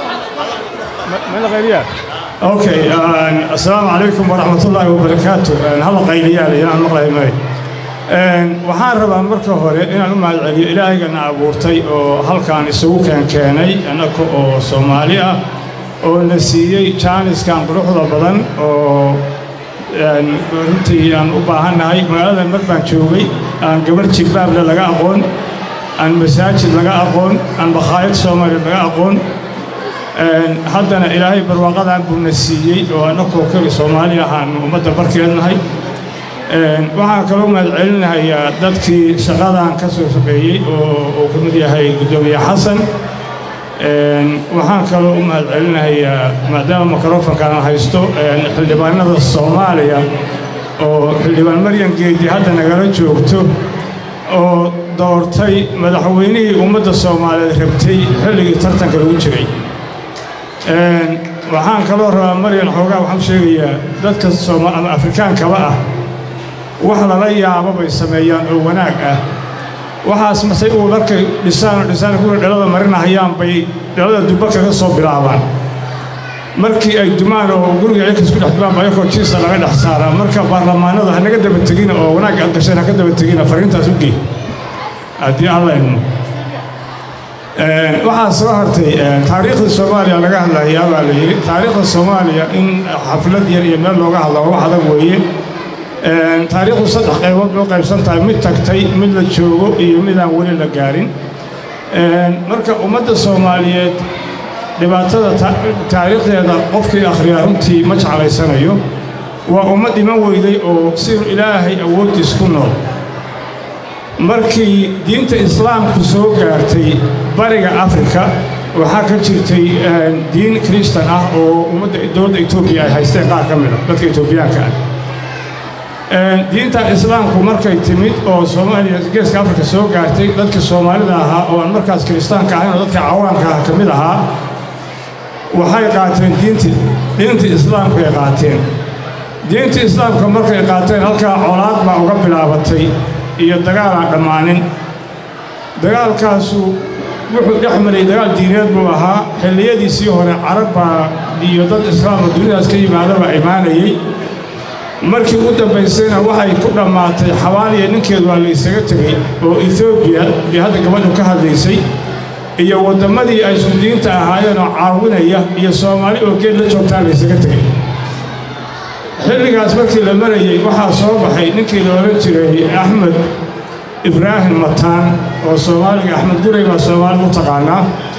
okay assalaamu calaykum waraxmatullaahi wabarakaatu halla qayliyaal inaan maqlahay may waxaan rabaa marka hore inaan u mahad celiyo ilaahayganna abuurtay oo halkaan isugu keenkeenay annaka oo soomaali ah oo na siiyey jaaniskan quruxda badan oo runtii aan u baahannahay magaaladan mar baan joogay aan gabarh jilbaable laga aqoon aan masaajid laga aqoon aan bakhaayad soomaaliya laga aqoon haddana ilaahay barwaaqadan buu na siiyey oo annakoo keli soomaali ahaanu ummadda barkeednahay waxaan kaloo mahad celinahayaa dadkii shaqadan ka soo shaqeeyey oo uu ka mid yahay guddoomiye xasan waxaan kaloo u mahad celinahayaa maadaama mikrofonkaan haysto xildhibaanada soomaaliya oo xildhibaan maryan geedi hadda nagala joogto oo doortay madaxweynihii ummadda soomaaliyeed rabtay xilligii tartanka lagu jiray waxaan kaloo rabaa maryan xoogaa waxaan sheegayaa dadka ama afrikaankaba ah wax lala yaabo bay sameeyaan oo wanaag ah waxaas masay uu markay dhisaan dhisaan kuwa dhalada marinahayaan bay dhalada dubba kaga soo bilaabaan markii ay dumaan oo guriga ciikas ku dhex dumaan bayakoo jiisa laga dhex saaraa marka baarlamaanada ha naga daba tegina oo wanaag aad gasheen ha ka daba tegina fariintaas u gey haddii alla idmo waxaa soo hartay taariikhda soomaaliya laga hadlayaa baa la yidhi taariikhda soomaaliya in xaflad yar iyo meel looga hadla wax adag weeye taariikhdu saddex qaybood loo qaybsan tahay mid tagtay mid la joogo iyo midaan weli la gaarin marka ummadda soomaaliyeed dhibaatada taariikhdeeda qofkii akhriyaa runtii ma jeclaysanayo waa ummad iman weyday oo siduu ilaahay awooddiis ku nool markii diinta islaamku soo gaartay bariga afrika waxaa ka jirtay diin kristan ah oo ummadda dowladda etoobiya ay haysteen qaar ka mida dadka etoobiyaanka ah diinta islaamku markay timid oo soomaaliya geeska afrika soo gaartay dadka soomaalida ahaa oo aan markaas kiristaanka ahayn oo dadka cawaanka ah ka mid ahaa waxay qaateen diinti diinta islaamku ay qaateen diinta islaamka markay qaateen halkaa colaad baa uga bilaabatay iyo dagaal aan dhammaanin dagaalkaasu wuxuu dhex maray dagaal diineed buu ahaa xilliyadiisii hore carab baa iyo dad islaamka dunidaas ka yimaadaba imaanayey markii u dambaysayna waxay ku dhammaatay xabaaliya ninkeedu waa laysaga tegey oo etoobiya iyo hadda gabadhu ka hadlaysay iyo wadammadii ay isku diinta ahaayeen oo caawinaya iyo soomaali oo geed la joogtaa laysaga tegey xilligaas markii la marayey waxaa soo baxay ninkii la odhan jiray axmed ibraahim mataan oo soomaaliga axmed guray baa soomaalida u taqaanaa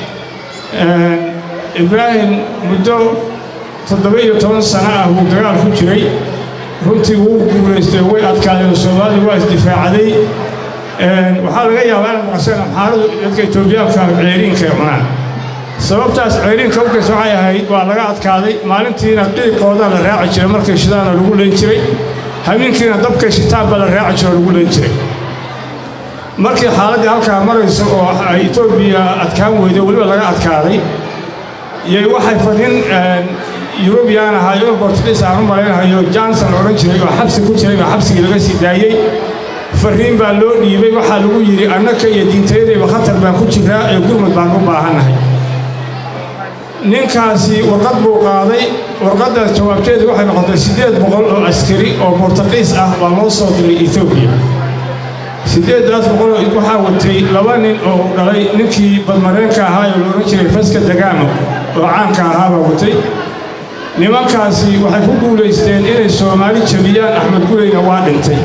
ibraahim muddo toddoba iyo toban sano ah wuu dagaal ku jiray runtii wuu guulaystay way adkaadeen soomaalidu waa isdifaacday waxaa laga yaabaa inaad maqasheen amxaaradu dadka etoobiyaanka ceeriinka ay cunaan sababtaas ceeriinka ugeys waxay ahayd waa laga adkaaday maalintiina dhiiqoodaa la raaci jiray markay shidaana lagu leen jiray habeenkiina dabkay shitaan baa la raaci jiro oo lagu leen jiray markii xaaladdii halkaa marayso oo ay etoobiya adkaan weyday weliba laga adkaaday yay waxay fadhin yurubiyaan ahaayo bortugiis aan u malaynahayo johnson la odhan jiray oo xabsi ku jiray oo xabsigii laga sii daayey farriin baa loo dhiibay waxaa lagu yidhi annaka iyo diintayadayba khatar baan ku jiraa ee gurmud baan u baahannahay ninkaasi warqad buu qaaday warqaddaas jawaabteedu waxay noqotay siddeed boqol oo askari oo bortaqiis ah baa loo soo diray etoobiya siddeeddaas boqol waxaa watay laba nin oo dhalay ninkii badmareenka ahaa ee la odhan jiray faska dagaamo oo caanka ahaabaa watay nimankaasi waxay ku guulaysteen inay soomaali jabiyaan axmed gureyna waa dhintay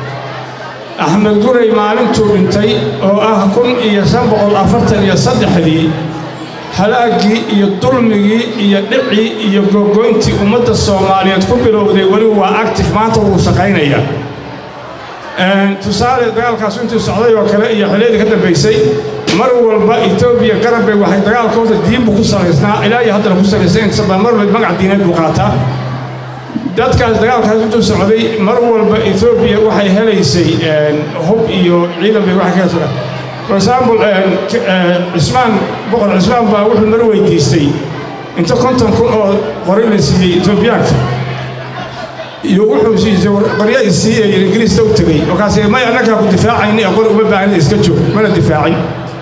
axmed gurey maalintuu dhintay oo ah kun iyo shan boqol afartan iyo saddexdii halaaggii iyo dulmigii iyo dhicii iyo gogoyntii ummadda soomaaliyeed ku bilowday weli waa actif maanta wuu shaqaynayaa tusaale dagaalkaas intuu socday oo kale iyo xilliyadii ka dambaysay mar walba etoobiya garabay waxay dagaalka horta diinbu ku salaysnaa ilaa iyo haddana ku salaysay intasaba mar walba magac diineed buu qaataa dadkaas dagaalkaas intuu socday mar walba etoobiya waxay helaysay hub iyo ciidan bay wax kaga sugan for example cismaan boqor cismaan baa wuxuu mar weydiistay inta konton kun oo qori la siiyey etoobiyaanka iyo wuxuu siisay qorya isiiyey ingiriista u tegey markaas may annagaa ku difaacayni ee qori uma baahna iska joog mana difaacin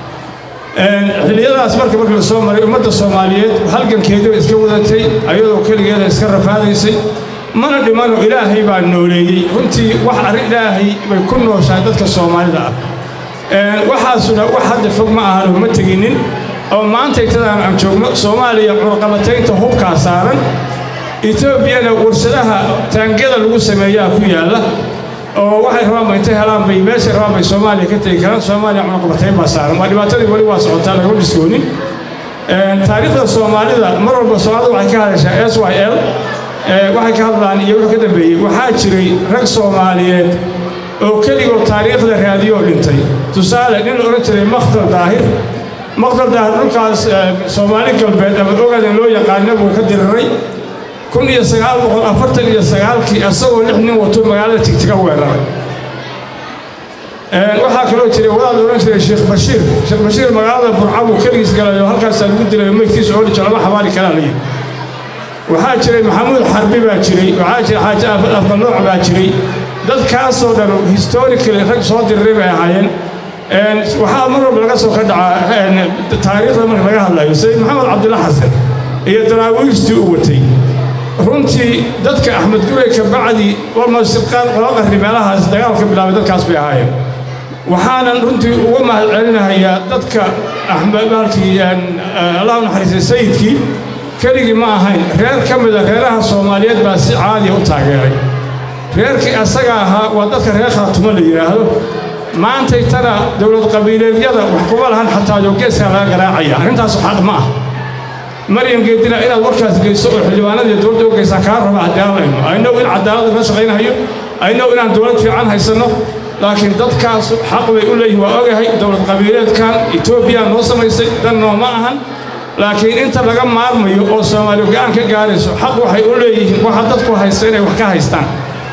xilliyadaas marka marka la soo maray ummadda soomaaliyeed halgankeediba iska wadatay ayadoo keligeeda iska rafaadaysay mana dhimano ilaahay baa nooleeyey runtii wax arrin ilaahay bay ku nooshahay dadka soomaalida ah waxaasuna wax hadda fog ma ahano ma teginin oo maantay tadaan aan joogno soomaaliya curqabataynta hubkaa saaran etoobiyana warshadaha taangiyada lagu sameeyaa ku yaalla oo waxay rabaan ba intay helaan bay meeshay rabaan bay soomaaliya ka tegi karaan soomaaliya curqabatayn baa saaran waa dhibaatadii weli waa socotaa lagama dhiskoonin taariikhda soomaalida mar walba soomaalida waxay ka hadashaa s y l waxay ka hadlaan iyo wuxuu ka dambeeyey waxaa jiray rag soomaaliyeed oo keligoo taariikhda raadiyo oo dhintay tusaale nin la odhan jiray makhdal daahir makhdal daahir dhulkaas soomaali galbeed ama ogadan loo yaqaana buu ka diriray kun iyo sagaal boqol afartan iyo sagaalkii asagoo lix nin wato magaalada tigtiga weeraray waxaa kaloo jiray wadaad odhan jiray sheekh bashiir sheekh bashiir magaalada burca buu keligiis galay oo halkaasaa lagu dilay oo meydkiisa oo dhijo lama xabaali karaa layidhi waxaa jiray maxamuud xarbi baa jiray waxaa jiray xaaji afmalooc baa jiray dadkaasoo dhan historically rag soo diriray bay ahaayeen waxaa mar walba laga soo ka dhacaa taariikhda marka laga hadlayo sayid maxamed cabdilla xasan iyo daraawiishtii u watay runtii dadka axmed gurey ka bacdi walmasibqaan laba qarni meelahaas dagaalka bilaabay dadkaas bay ahaayeen waxaanan runtii uga mahad celinahayaa dadka axmed maalkii allah u naxariistay sayidkii keligii ma ahayn reer ka mida reeraha soomaaliyeed baa si caadiya u taageeray reerkii asaga ahaa waa dadka reer khaatumo la yidhaahdo maantay tana dowlad qabiileedyada wax kuma lahan xataa yogeeskaa laga garaacaya arrintaasu xaq ma ah maryam geedina inaad warkaas geyso oo xildhibaanadii dowladda u geysaa kaa raba cadaalayno aynow in cadaalada la shaqaynayo aynow inaan dowlad fiican haysanno laakiin dadkaas xaq bay u leeyihin waa ogahay dowlad qabiileedkan etoobiya noo samaysay dan nooma ahan laakiin inta laga maarmayo oo soomaaliya go'aan ka gaarayso xaq waxay u leeyihiin waxa dadku haysta inay wax ka haystaan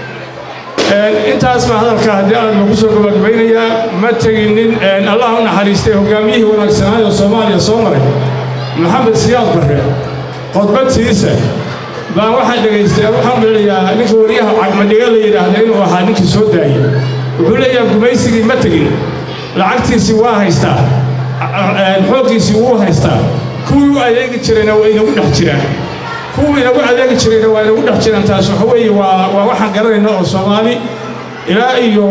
intaas baa hadalka haddii aad lagu soo gabagabaynayaa ma teginin allah u naxariistay hogaamiyihii wanaagsanaay oo soomaaliya soo maray maxamed siyaad barre khudbadtiisa baan waxaan dhegaystay waxaan dhaliyaa ninka wariyaha cagmadhiga la yidhaahda inuu ahaa ninkii soo daayey wuxuu leeyahay gumaysigii ma tegin lacagtiisii waa haystaa xooggiisii wuu haystaa kuwii u adeegi jirayna waa inagu dhex jiraan kuwii inagu adeegi jirayna waa inagu dhex jiraan taas waxa weeye waa waa waxaan garanayna oo soomaali ilaa iyo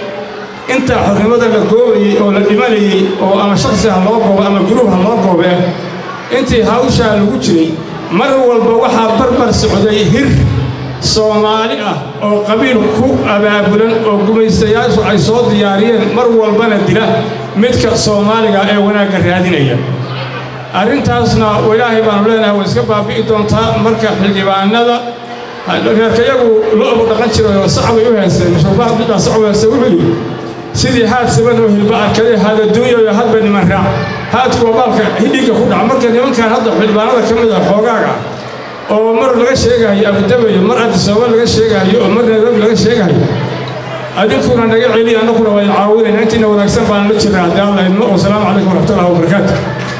inta xornimada la goobayey oo la dhimanayey oo ama shaksi ha loo goobo ama guruub ha loo goobe intii hawshaa lagu jiray mar walba waxaa barbar socday hir soomaali ah oo qabiil ku abaabulan oo gumaystayaashu ay soo diyaariyeen mar walbana dila midka soomaaliga ee wanaagga raadinaya arrintaasna ilaahay baanu leenahay way iska baabi'i doontaa marka xildhibaanada reerkayagu lo-bu dhaqan jiray oo sacbay u heeseen shurbaha midbaa sacbu heeste wuxuu yidhi sidii haad siban oo hilba arkade haad adduunyayo hadba niman raac haadku waa baalka hidhiga ku dhaca marka nimankan hadda xildhibaanada ka mid ah xoogaaga oo mar laga sheegayo abudabayo mar adisooba laga sheegayo oo mar nairobi laga sheegayo adinkuna naga celi annaguna waa caawinayna intiina wanaagsan baan la jirna haddii alla idmo wasalaamu calaykum waraxmatullahi wabarakaatu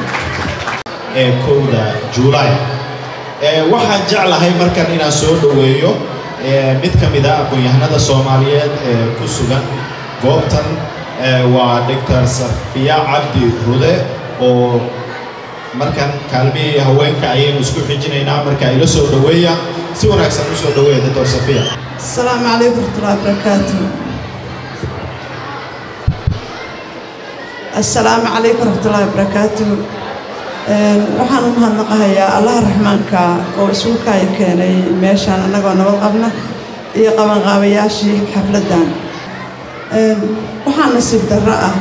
ee kowda juulaay waxaan jeclahay markan inaan soo dhoweeyo mid ka mid a aqoon-yahanada soomaaliyeed ee ku sugan goobtan waa doctor safiya cabdi rude oo markan kaalmihii haweenka ayaynu isku xijinaynaa marka ila soo dhoweeya si wanaagsan u soo dhoweeya doctor safiya السلام عليكم ورحمة الله وبركاته السلام عليكم ورحمة الله وبركاته waxaan u mahadnaqahayaa allaha raxmaanka oo isuukaya keenay meeshaan annagoo nabad qabna iyo qabanqaabayaashii xafladdan waxaa nasiib darro ah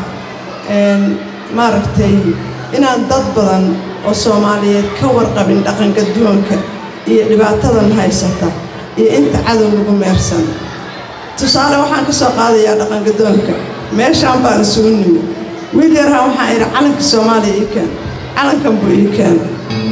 maaragtay inaan dad badan oo soomaaliyeed ka warqabin dhaqanka duwanka iyo dhibaatadan haysata iyo inta cadow lagu meersan tusaale waxaan ka soo qaadayaa dhaqanka doonka meeshaan baan isugu nimi wiil yarhaa waxaan idhi calanka soomaaliya ii keen calankan buu ii keenay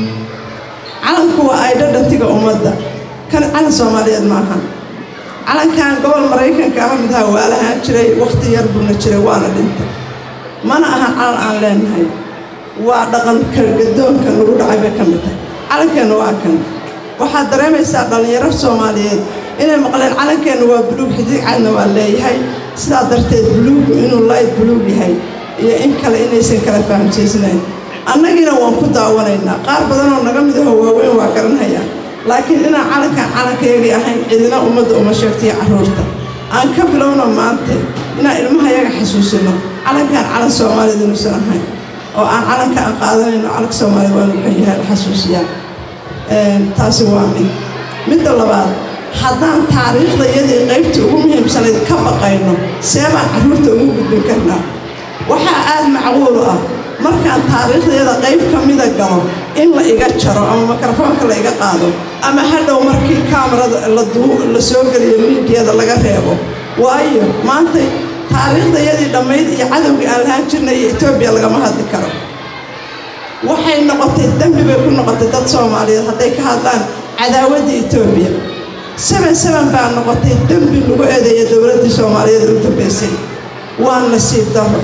calanku waa aydho dhantiga ummadda kan calan soomaaliyeed ma ahan calankan gobol maraykanka ah midhaa waa lahaan jiray wakhti yar buuna jiray waana dhintay mana aha calan aan leenahay waa dhaqanka gadoonka nagu dhacay bay ka mid tahay calankeenna waa kan waxaad dareemaysaa dhallinyaro soomaaliyeed inay maqleen calankeenna waa buluug xidig cadna waa leeyahay sidaa darteed buluugu inuu layd buluug yahay iyo in kale inaysan kala fahamsiisnayn annagiina waan ku daawanaynaa qaar badanoo naga mid aho waaweyn waa garanhayaan laakiin inaan calankan calankaygii ahayn cidina ummadda uma sheegtaiyo carruurta aan ka bilowno maanta inaan ilmahayaga xasuusino calankan calan soomaaliyad inuusan ahayn oo aan calanka aan qaadanayno calanka soomaaliyad waanu kan yahay la xasuusiyaa taasi waa mid midda labaad haddaan taariikhdayadii qaybtii ugu muhiimsanayd ka baqayno see baan carruurta ugu gudbin karnaa waxaa aad macquul ah markaan taariikhdayada qayb ka mida galo in la iga jaro ama mikrofoonka la iga qaado ama hadhow markii kaamarada la soo geliyo miidiyada laga reebo waayo maanta taariikhdayadii dhammayd iyo cadowgii aan lahaan jirnay iyo etoobiya lagama hadli karo waxay noqotay dembi bay ku noqotay dad soomaaliyeed hadday ka hadlaan cadaawadda etoobiya seben seben baa noqotay dembi lagu eedeeya dowladdii soomaaliyeed u dambaysay waa nasiib daro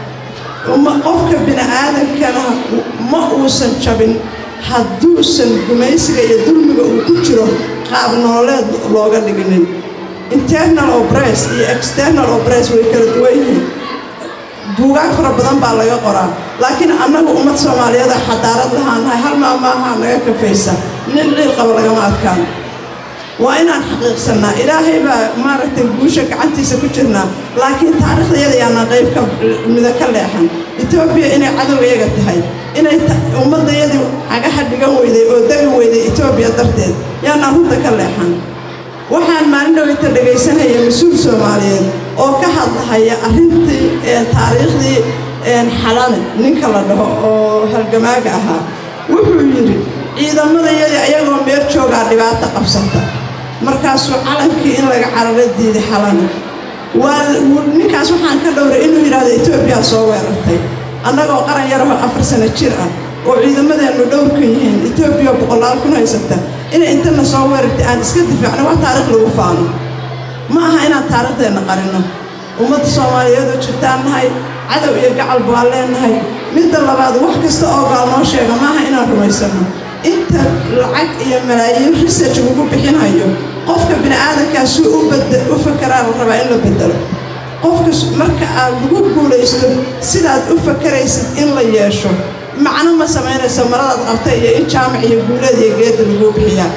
qofka bini aadankana ma uusan jabin hadduusan gumaysiga iyo dulmiga uu ku jiro qaab nololeed looga dhiginin internal obress iyo external obress way kala duwan yihiin buugaag fara badan baa laga qoraa laakiin annagu ummad soomaaliyeed a xadaarad lahaanahay hal maamaaha naga kafaysa nin ciil qaba lagama adkaan waa inaan xaqiiqsannaa ilaahay baa maaragtay guusha gacantiisa ku jirnaa laakiin taariikhdayada yaanaan qayb ka mida ka leexan etoobiya inay cadowgayaga tahay inay ummaddayadii cagaha dhigan weyday oo degi weyday etoobiya darteed yaanaan runta ka leexan waxaan maalin dhaweyta dhegaysanaya mas-uul soomaaliyeed oo ka hadlahaya arrintii taariikhdii xalane ninka la dhaho oo halgamaaga ahaa wuxuu yidhi ciidamadayadii ayagoo meel joogaa dhibaato qabsata markaasuu calankii in laga cararo diiday xalane waa ninkaas waxaan ka dhowray inuu yidhaahdo etoobiya soo weerartay annagoo qaran yarahoo afar sano jir ah oo ciidamadeennu dhowrkan yihiin etoobiya boqolaal kun haysata inay intana soo weerartay aan iska difaacno waa taariikh lagu faano ma aha inaan taariikhdeenna qarinno ummadda soomaaliyeed oo jirtaan nahay cadow iyo gacal baa leenahay midda labaad wax kasta oo gaal noo sheega maaha inaan rumaysanno inta lacag iyo malaayiin research lagu bixinayo qofka bini aadankaa si u fakaraa la rabaa in la bedelo qofka marka aad lagu guulaysto sidaad u fakaraysid in la yeesho macno ma samaynayso maradaad qabta iyo in jaamac iyo guuleed iyo geedda laguu bixiyaa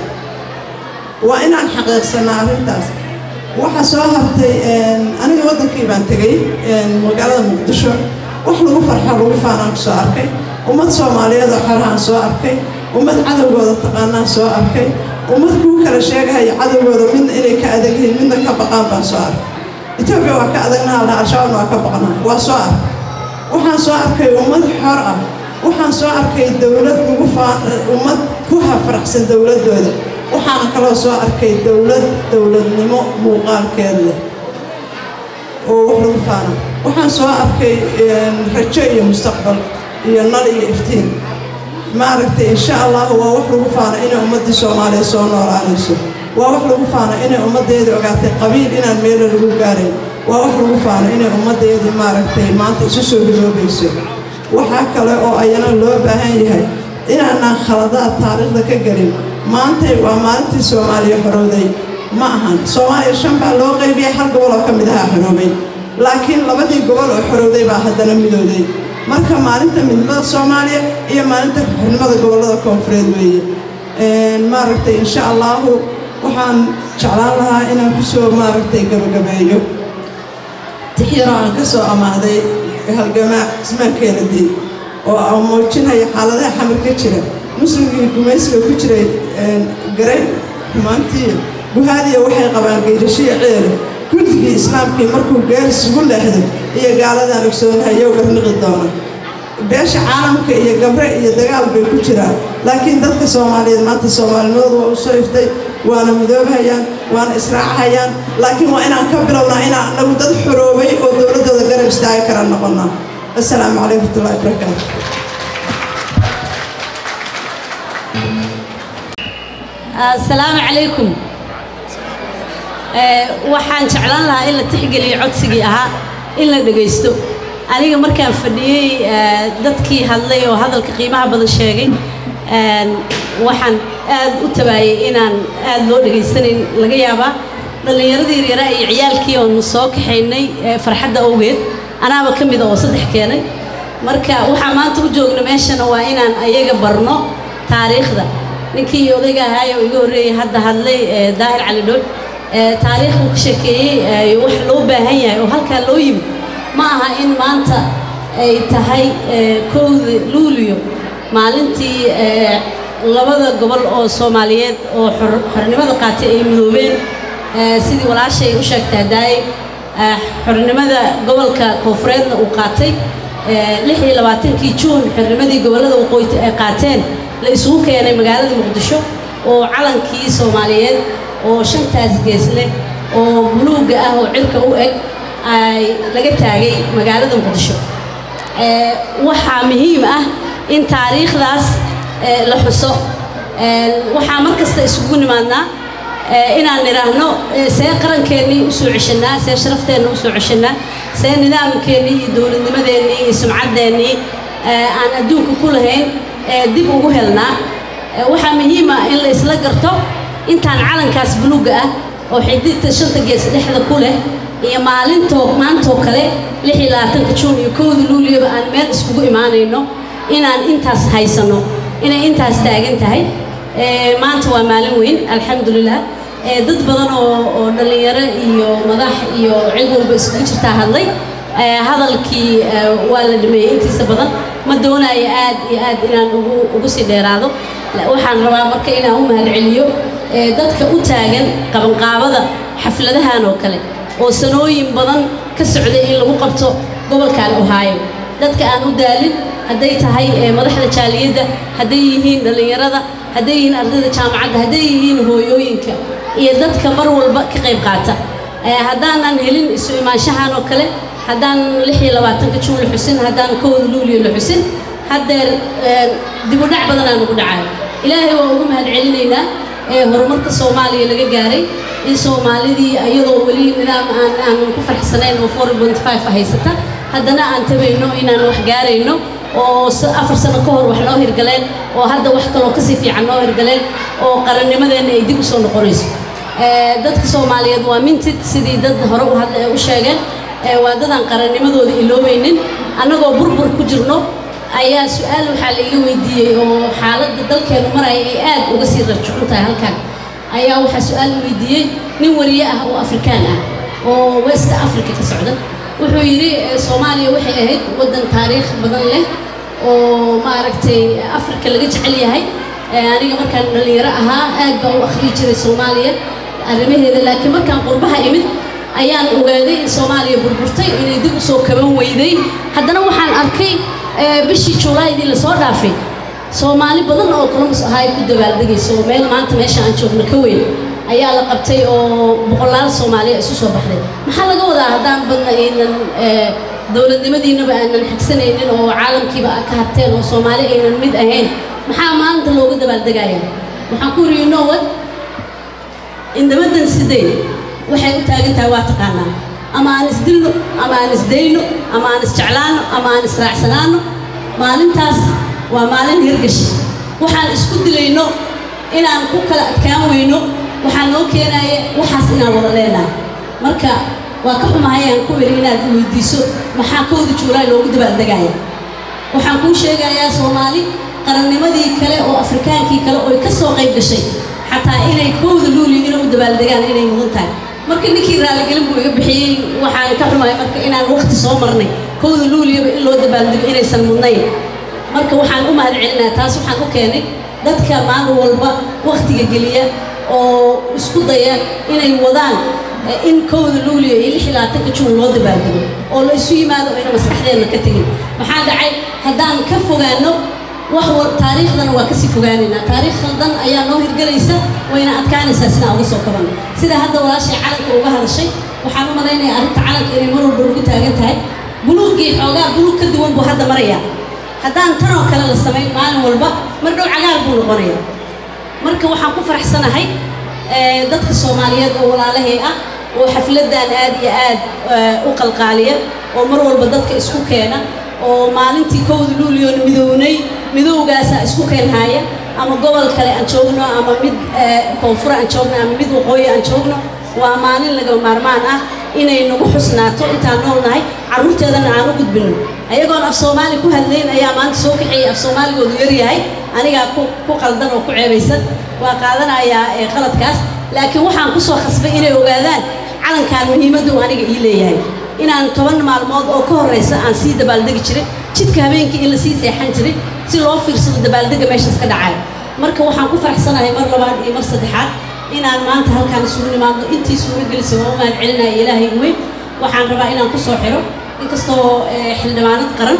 waa inaan xaqiiqsannaa arrintaas waxaa soo hartay aniga waddankii baan tegey magaalada muqdisho wax lagu farxo lagu faanaan ku soo arkay ummad soomaaliyeed oo xolahaan soo arkay ummad cadowgooda taqaanaan soo arkay ummad kuu kala sheegahaya cadowgooda midna inay ka adag yihiin midna ka baqaan baan soo arkay etoobiya waa ka adagnaha laha al-shabaabna waa ka baqnaa waa soo arkay waxaan soo arkay ummad xor ah waxaan soo arkay dowlad lagu ummad ku hafaraxsan dowladdooda waxaana kaloo soo arkay dowlad dowladnimo muuqaalkeed leh oo wax lagu faana waxaan soo arkay rajo iyo mustaqbal iyo nal iyo iftiin maaragtay insha allahu waa wax lagu faana inay ummaddii soomaaliya soo noolaanayso waa wax lagu faana inay ummaddeedii ogaatay qabiil inaan meelo lagu gaarayn waa wax lagu faana inay ummaddeedii maaragtay maanta isu soo hiloobayso waxaa kale oo ayana loo baahan yahay inaanaan khaladaad taariikhda ka gelin maantay waa maalintii soomaaliya xorowday ma ahan soomaaliya shan baa loo qaybiyay hal gobol oo ka mid ahaa xoroobay laakiin labadii gobol oo xorowday baa haddana midooday marka maalinta midnimada soomaaliya iyo maalinta xurnimada gobollada koonfureed weeye maaragtay insha allahu waxaan jeclaan lahaa inaan ku soo maaragtay gabagabeeyo tixyaro aan ka soo amaahday halgamaa ismaan keenadi oo aan muujinaya xaaladaha xamar ka jira muslimkii gumaysiga ku jiray garay xumaantii guhaadiya waxay qabaan geyrashiya ceele guddigii islaamkii markuu geel isugu leexdo iyo gaaladaan ogsoonahayow garniqi doona beesha caalamka iyo gabre iyo dagaal bay ku jiraan laakiin dadka soomaaliyeed maanta soomaalinimadoodu waa u soo iftay waana midoobhayaan waana israacahayaan laakiin waa inaan ka bilownaa inaan anagu dad xoroobay oo dowladdooda garab istaagi kara noqonnaa assalaamu calaykum watullahi barakaatu asalaamu calaykum waxaan jeclaan lahaa in la tixgeliyo codsigii ahaa in la dhegaysto aniga markaan fadhiyey dadkii hadlay oo hadalka qiimaha badan sheegay waxaan aad u tabaayay inaan aad loo dhegaysanayn laga yaabaa dhallinyaradii yaryaraa iyo ciyaalkii oonu soo kaxaynay farxadda awgeed anaaba ka mida oo saddex keenay marka waxaa maanta u joogna meeshana waa inaan ayaga barno taariikhda ninkii odayga ahaay oo iga horreeyey hadda hadlay daahir cali dhool taariikh uu ka sheekeeyey wax loo baahan yahay oo halkaa loo yimid ma aha in maanta ay tahay kowda luuliyo maalintii labada gobol oo soomaaliyeed oo xornimada qaatay ay midoobeen sidii walaashay u sheegtay hadaaye xornimada gobolka koonfureedna uu qaatay lix iyo labaatankii juun xornimadii gobollada waqooyi ay qaateen la isugu keenay magaalada muqdisho oo calankii soomaaliyeed oo shantaas gees leh oo buluugga ah oo cirka u eg ay laga taagay magaalada muqdisho waxaa muhiim ah in taariikhdaas la xuso waxaa mar kasta isugu nimaadnaa inaan nidhaahno see qarankeennii u soo ceshannaa see sharafteenna u soo ceshannaa see nidaamkeennii iyo dowladnimadeennii iyo sumcaddeenii aan adduunka ku lahayn dib ugu helnaa waxaa muhiima in la isla garto intaan calankaas buluugga ah oo xididta shanta gees dhexda ku leh iyo maalintoo maantoo kale lix iyo labaatanka juun iyo kowda luuliyaba aan meel iskugu imaanayno inaan intaas haysanno inay intaas taagan tahay maanta waa maalin weyn alxamdulilah dad badan oo oo dhallinyaro iyo madax iyo cid walba isugu jirtaa hadlay hadalkii waa la dhameeyey intiisa badan ma doonayo aad iyo aad inaan ugu ugu sii dheeraado waxaan rabaa marka inaan u mahadceliyo dadka u taagan qabanqaabada xafladahan oo kale oo sanooyin badan ka socday in lagu qabto gobolkan ohaayo dadka aan u daalin hadday tahay madaxda jaaliyadda hadday yihiin dhallinyarada hadday yihiin ardayda jaamacadda hadday yihiin hooyooyinka iyo dadka mar walba ka qayb qaata haddaanan helin isu imaanshahan oo kale haddaan lix iyo labaatanka juun la xusin haddaan kowda luuliyo la xusin haddeer dibudhac badanaa nagu dhacayo ilaahay waa ugu mahadcelinaynaa ee horumarka soomaaliya laga gaaray in soomaalidii iyadoo weli nidaam aan aanan ku farxsanayn oo four point five haysata haddana aan tabayno inaan wax gaarayno oo afar sano ka hor wax noo hirgaleen oo hadda wax kaloo kasii fiican noo hirgaleen oo qarannimadeenna ay dib u soo noqonayso dadka soomaaliyeed waa mintid sidii dad hore u hadla u sheegeen waa dadaan qarannimadooda iloobaynin annagoo burbur ku jirno ayaa su-aal waxaa la iga weydiiyey oo xaaladda dalkeenu maraya ay aad uga sii rajcun tahay halkan ayaa waxaa su-aal la weydiiyey nin wariye ah oo afrikaan ah oo west africa ka socda wuxuu yidhi soomaaliya waxay ahayd waddan taariikh badan leh oo maaragtay afrika laga jecel yahay aniga markaan dhallinyaro ahaa aad baa u akhriyi jiray soomaaliya arrimaheeda laakiin markaan qurbaha imid ayaan ogaaday in soomaaliya burburtay inay dib u soo kaban weyday haddana waxaan arkay bishii juulaydii lasoo dhaafay soomaali badan oo columbus ahaa ay ku dabaaldegayso oo meel maanta meesha aan joogno ka weyn ayaa la qabtay oo boqolaal soomaaliya isu soo baxday maxaa laga wadaa haddaan badna aynan dowladnimadiinaba aanan xigsanaynin oo caalamkiiba ka harteen oo soomaali aynan mid ahayn maxaa maanta looga dabaaldegaya waxaan ku yidhi you know what indamadan sideed waxay u taagan tahay waa taqaanaa ama aan isdilno ama aan isdayno ama aan isjeclaano ama aan israacsanaano maalintaas waa maalin hirgash waxaan isku dilayno inaan ku kala adkaan weyno waxaa noo keenaya waxaas inaan wada leenahay marka waa ka xumahay aan ku weli inaad weydiiso maxaa kowda juulaay loogu dabaaldegaya waxaan kuu sheegayaa soomaali qarannimadii kale oo afrikaankii kale oo ka soo qayb gashay xataa inay kowda luuliyo inay u dabaaldegaan inay mudan tahay marka ninkii raaligelin buu iga bixiyey waxaan ka xumahay marka inaan waqti soo marnay kowda luuliyaba in loo dabaaldego inaysan mudnayn marka waxaan u mahad celinaa taas waxaan u keenay dadka maalin walba waqtiga geliya oo isku daya inay wadaan in kowda luuliyo iyo lix iyo labaatanka juun loo dabaaldego oo la isu yimaado ayna maskaxdeenna ka tegin maxaa dhacay haddaan ka fogaano wax wal taariikhdana waa kasii fogaanaynaa taariikh khaldan ayaa noo hirgelaysa wayna adkaanaysaa sidaan uga soo kabanno sida hadda walaashay calanka uga hadashay waxaan u malaynayaa arrinta calanka inay mar walba ugu taagan tahay buluuggii xoogaa buluug ka duwan buu hadda marayaa haddaan tanoo kale la samayn maalin walba mar dhow cagaar buu noqonayaa marka waxaan ku faraxsanahay dadka soomaaliyeed oo walaalahay ah oo xafladdan aad iyo aad u qalqaaliya oo mar walba dadka isku keena oo maalintii kowda luuliyoona midownay midowgaasaa isku keenhaya ama gobol kale aan joogno ama mid koonfur aan joogno ama mid waqooyi aan joogno waa maalin lagama maarmaan ah inay nagu xusnaato intaan nool nahay carruurteedana aan u gudbinno ayagoon af soomaali ku hadlayn ayaa maanta soo kaxeeyay af soomaaligoodu yaryahay anigaa ku qaldan oo ku ceebaysan waa qaadanayaa qaladkaas laakiin waxaan ku soo khasbay inay ogaadaan calankan muhiimaddu aniga ii leeyahay inaan toban maalmood oo ka horraysa aan sii dabaaldegi jiray jidka habeenkii in la sii seexan jiray si loo fiirsado dabaaldega meeshaas ka dhacay marka waxaan ku faraxsanahay mar labaad iyo mar saddexaad inaan maanta halkaan isugu nimaadno intii suuro gelisay waa u mahad celinaya ilaahay weyn waxaan rabaa inaan ku soo xiro inkastoo xildhibaanad qaran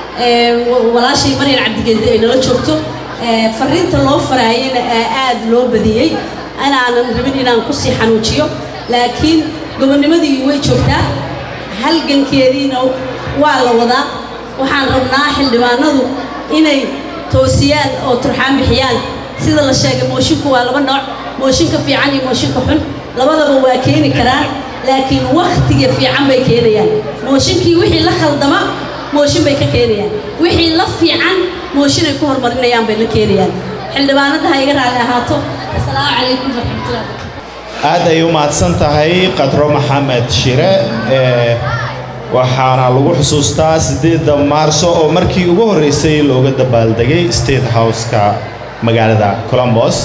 walaashay maryan cabdigeedi ay nala joogto fariinta loo faraayana aad loo badiyey inaanan rabin inaan kusii xanuujiyo laakiin gobonnimadii way joogtaa halgankeediina waa la wadaa waxaan rabnaa xildhibaanadu inay toosiyaan oo turxaan bixiyaan sida la sheegay moosinku waa laba nooc mooshinka fiican iyo mooshinka xun labadaba waa keeni karaan laakiin wakhtiga fiican bay keenayaan mooshinkii wixii la khaldama mooshin bay ka keenayaan wixii la fiican mooshin ay ku horumarinayaan bay la keenayaan xildhibaanada ha iga raali ahaato asalaamu calaykum waraxmatullahi aad ay u mahadsan tahay qadro maxamed shire waxaana lagu xusuustaa siddeedda maarso oo markii ugu horreysay looga dabaaldegay state house-ka magaalada colombos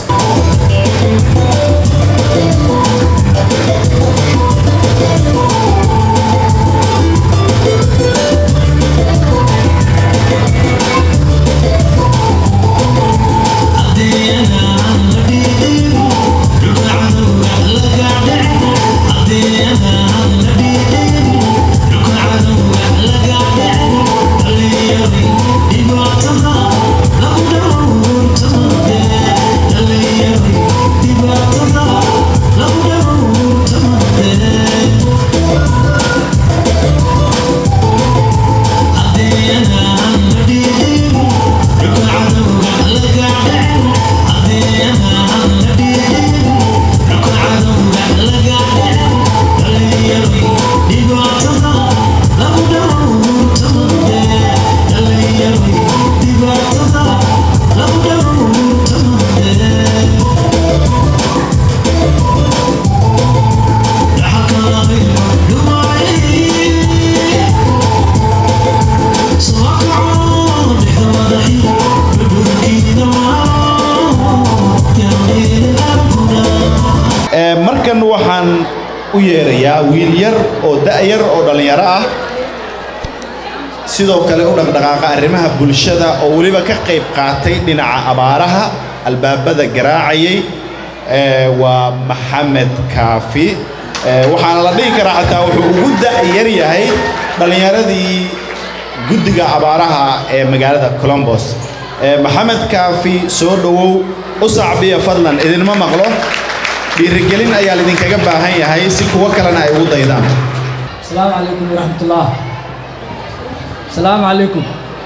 markan waxaan u yeerayaa wiil yar oo da'yar oo dhallinyaro ah sidoo kale u dhaqdhaqaaqa arrimaha bulshada oo weliba ka qayb qaatay dhinaca abaaraha albaabada garaacayay waa maxamed kaafi waxaana la dhihi karaa xataa wuxuu ugu da'yar yahay dhallinyaradii guddiga abaaraha ee magaalada colombos maxamed kaafi soo dhowow u sacbiya fadlan idinma maqlo dhiirigelin ayaa laidinkaga baahan yahay si kuwo kalena ay ugu daydaan السلام عليكم ورحمة الله السلام عليكم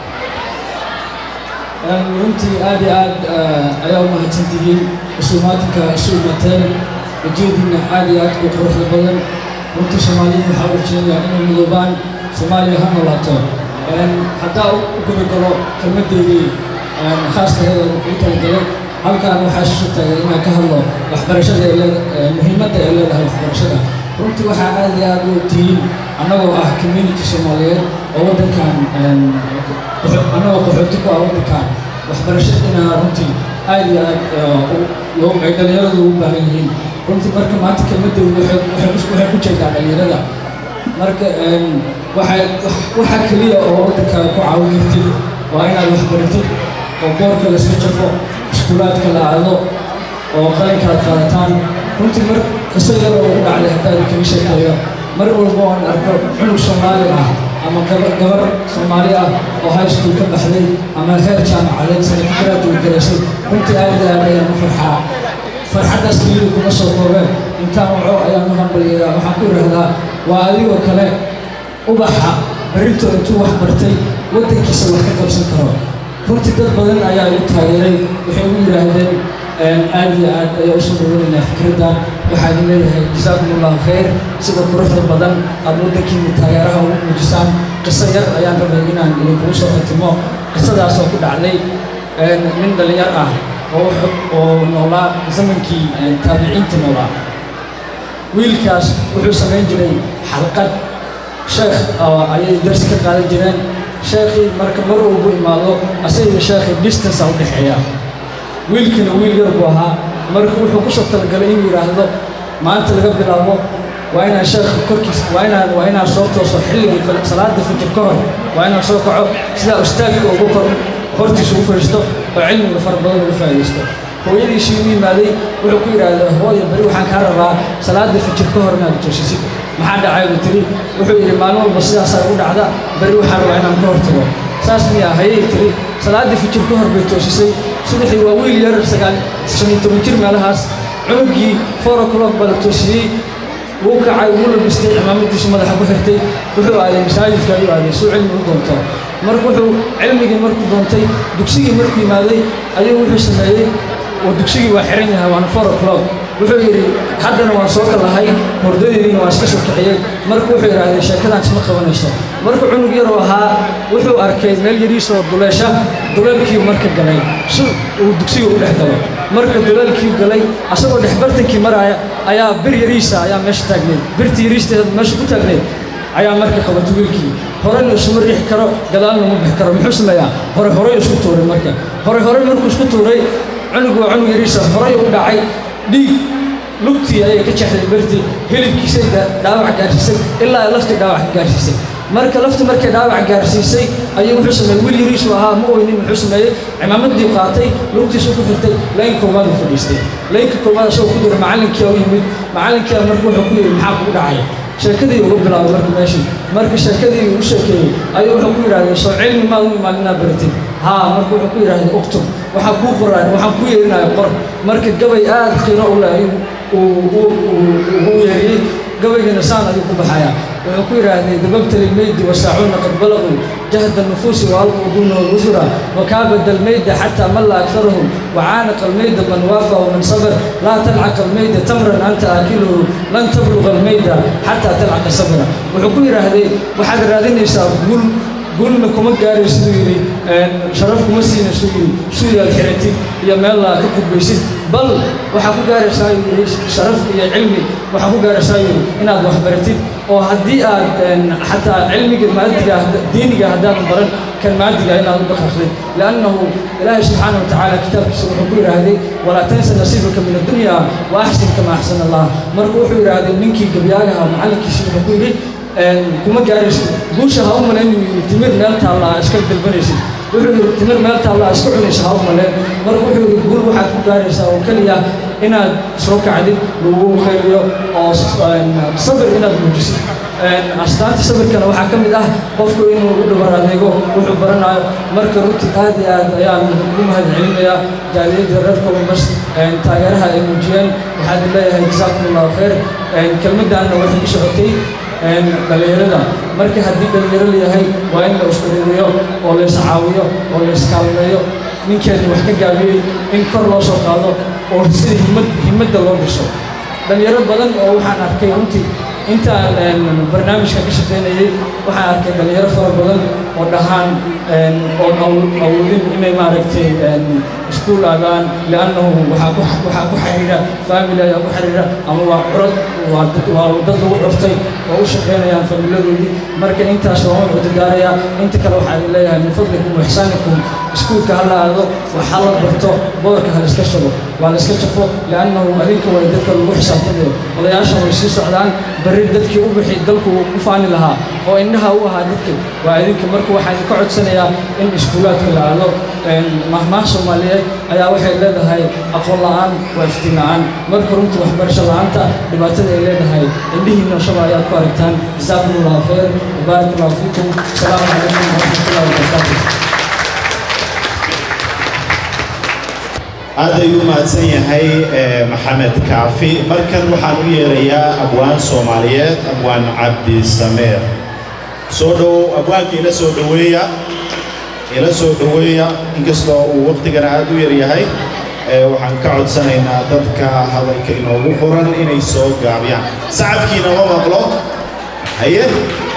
runtii aad iyo aad ayaa u mahadsantihiin isuumaatinka isu imateen ujeediina aad iyo aad u quruxda badan runtii soomaaliyiin waxaa u jeedaa inay midoobaan soomaaliya ha noolaato haddaa u gabagalo kelmaddeydii khaaskaheeda ugu talagalay halkaan waxaa isu taagay inaan ka hadlo waxbarashada ay leeda- muhiimadda ay leedahay waxbarashada runtii waxaa aad iyo aad u tihiin annagoo ah community soomaaliyeed oo waddankan annagoo qaxooti ku ah waddankan waxbarasho inaa runtii aad iyo aad loo ay dhallinyaradu ugu baahan yihiin runtii marka maanta kelmaddeedu waxay ku jeedaa dhallinyarada marka waxay waxa keliya oo waddanka ku caawin kartid waa inaad waxbaratid oo boorka layska jafo iskuulaadka la aado oo qalinka aad qaadataan runtii mar qiso yar oo ugu dhacday haddaad kaga sheekeeyo mar walba oon arko cunug soomaali ah ama gabar gabar soomaali ah oo high school ka baxday ama heer jaamacadeed sanadkaraad uu garaysay runtii aad iyo aad ayaan u farxaa farxaddaas keliya kuma soo koobeen intaan waco ayaan u hambalyeeyaa waxaan ku idhaahdaa waa adigoo kale ubaxa berrito intuu wax bartay waddankiisa wax ka qabsan karo runtii dad badan ayaa igu taageeray waxay ugu yidhaahdeen aad iyo aad ayaa usoo dhaweynaynaa fikraddan waxaa idin leeyahay jasaakum allahu khayr sida quruxda badan aad waddankiina taageeraha ugu muujisaan qiso yar ayaan rabay inaan idinkugu soo khatimo qisadaas oo ku dhacday nin dhallinyar ah oo oo noolaa zamankii taabiciinta noolaa wiilkaas wuxuu samayn jiray xalqad sheekh ayay darsi ka qaadan jireen sheekhii marka mar walbu imaado asaga sheekhii distance a u dhexeeya wiilkina wiil yar buu ahaa marka wuxuu ku soo talagalay inuu yidhaahdo maanta laga bilaabo waa inaan sheekha korkiis waa inaan waa inaan soo tooso xilligii salaada fajir ka hor waa inaan soo kaco sidaa ustaadka ugu kor hortiisa ugu fadhiisto oo cilmiga fara badan uga faa'iidaysto hooyadiisii u yimaaday wuxuu ku yidhaahdaa hooya beri waxaan kaa rabaa salaada fajir ka hor inaad toosisid maxaa dhacay buu tiri wuxuu yidhi maalin walba sidaasaa igu dhacda beri waxaan rabaa inaan ka hortago saas miyaa hayay tiri salaaddii fajir ka hor bay toosisay subaxii waa wiil yar sagaal shan iyo toban jir meelahaas cunugii four o'clock baa la toosiyey wuu kacay wuu labistay cimaamadiisu madaxa ku xirtay wuxuu aaday masaajidka ayuu aaday suu cilmi u doonto marka wuxuu cilmigii markuu doontay dugsigii markuu yimaaday ayuu wuxuu sameeyey oo dugsigii waa xiran yahay waana four o'clock wuxuu yidhi haddana waan soo kalahay hordadidiina waan iska soo kiciyey marka wuxuu yidhaahday sheekadan isma qabanayso marka cunug yaroo ahaa wuxuu arkay meel yariisoo duleesha duleelkii marka galay si uu dugsiga u dhex galo marka duleelkii galay asagoo dhex bartankii maraaya ayaa bir yariisa ayaa meesha taagneyd birtii yariisteeda meesha ku taagneyd ayaa marka qabatay wiilkii horena isuma riixi karo gadaalna uma bixi karo muxuu sameeyaa hore horey isku tuuray marka hore hore markuu isku tuuray cunug waa cunug yariisa horey u dhacay dhiig lugtii ayay ka jeexday birtii hilibkiisay dhaawac gaarsiisay ilaa laftii dhaawac ka gaarsiisay marka laftii markay dhaawac gaarsiisay ayuu wuxuu sameeyey wiil yariisu ahaa ma oynin wuxuu sameeyey cimaamadii qaatay lugtiisu ku xirtay layn koowaad uu fadhiistay laynka koowaad asagoo ku jira macallinkii u yimid macallinkii marka wuxuu ku yidhi maxaa kugu dhacay sheekadii uga bilaabay marka meeshii marka sheekadii uu sheekeeyey ayuu wuxuu ku yidhahdee soo cilmi maad u imaan inaad baratid haa marka wuxuu ku yidhahdee uktub waxaan kuu qoraan waxaan kuu yeerinaya qor marka gabay aad qiino u leh ayuu ugu yeeriyey gabaygana saan ayuu ku baxayaa wuxuu ku yidhaahday dababta lilmeydi wasaacuuna qad balaguu jahda nufuusi waalquu duuna wusura wakaabada almeyda xataa malla aktarahum wacaanaqa almeyda man waafa waman sabar laa talcaqa almeyda tamran anta aakiluhu lan tabluqa almeyda xataa talcaqa sabra wuxuu ku yidhaahday waxaad raadinaysaa guul guulna kuma gaari siduu yidhi sharaf kuma siina siduu yidhi suuyaad xiratid iyo meel laa ka gudbaysid bal waxaa ku gaaraysaa yidhi sharaf iyo cilmi waxaa ku gaaraysaa yidhi inaad wax baratid oo haddii aad xataa cilmiga maadiga diiniga haddaadan baran kan maadiga inaad u dhaqaaqdid liannahu ilaahay subxaana wa tacaala kitaabkiisa wuxuu ku yidhaahday walaa tansa nasiibaka min addunya wa axsin kama axsana allah marka wuxuu yidhaahday ninkii gabyaagaha macallinkiisa wuxuu ku yidhi kuma gaaraysid guusha ha u malayn inuu yidhi timir meel taalla iska dalbanaysid wuxuu yidhi timir meel taalla iska cunaysa ha u malayn marka wuxuu yidhi guul waxaad ku gaaraysaa oo keliya inaad soo kacdid lagu khayriyo oo sabir inaad muujisid astaanta sabirkana waxaa ka mid ah qofku inuu u dhabar adeego wuxuu baranayo marka runtii aad iyo aad ayaan ugu mahad celinayaa jaaliyadda reer columbus taageeraha ay muujiyeen waxaad leeyahay jasaakum allahu khayr kelmaddaanna waxay ku socotay dhallinyarada marka haddii dhallinyaro layahay waa in la iskuruuriyo oo la iscaawiyo oo la iskaalmeeyo ninkeedii wax ka gaabiyey in kor loo soo qaado oo sida himad himadda loo dhiso dhallinyaro badan oo waxaan arkay runtii intaan barnaamijka ka shaqaynayey waxaan arkay dhallinyaro fara badan oo dhahaan oon awoodin inay maaragtay iskuul aadaan liannahu waxaa ku waxaa ku xiriira family ayaa ku xiriira ama waa curad waa dad waa dad lagu curtay oo u shaqaynayaan familadoodii marka intaas waan u cudurdaarayaa inta kale waxaa idin leeyahay min fadlikum wa ixsaanikum iskuulka hala aado waxaa la barto boorka hala iska shago waa la iska jafo liannahu adinka way dadka lagu xisaabtamayo odayaashan way sii socdaan berri dadkii u bixi dalku u faani lahaa oo indhaha u ahaa dadka waa idinka marka waxaa idinka codsanayaa in iskuulaadka la aado mahmaah soomaaliyeed ayaa waxay leedahay aqoon la'aan waa iftiin la'aan marka runtii waxbarasho la'aanta dhibaatada ay leedahay indhihiinna shaba ayaad ku aragtaan jazaakum allahu khayr wabaarak allahu fiikum asalaamu calaykum waraxmatullahi wabarakaatu aad ayuu u mahadsan yahay maxamed kaafi markan waxaan u yeerayaa abwaan soomaaliyeed abwaan cabdi sameer soo dhowow abwaanka ila soo dhoweeya ila soo dhoweeya inkastoo uu waqtigana aad u yaryahay waxaan ka codsanaynaa dadka hadalka inoogu qoran inay soo gaabiyaan sacabkiina ma maqlo haye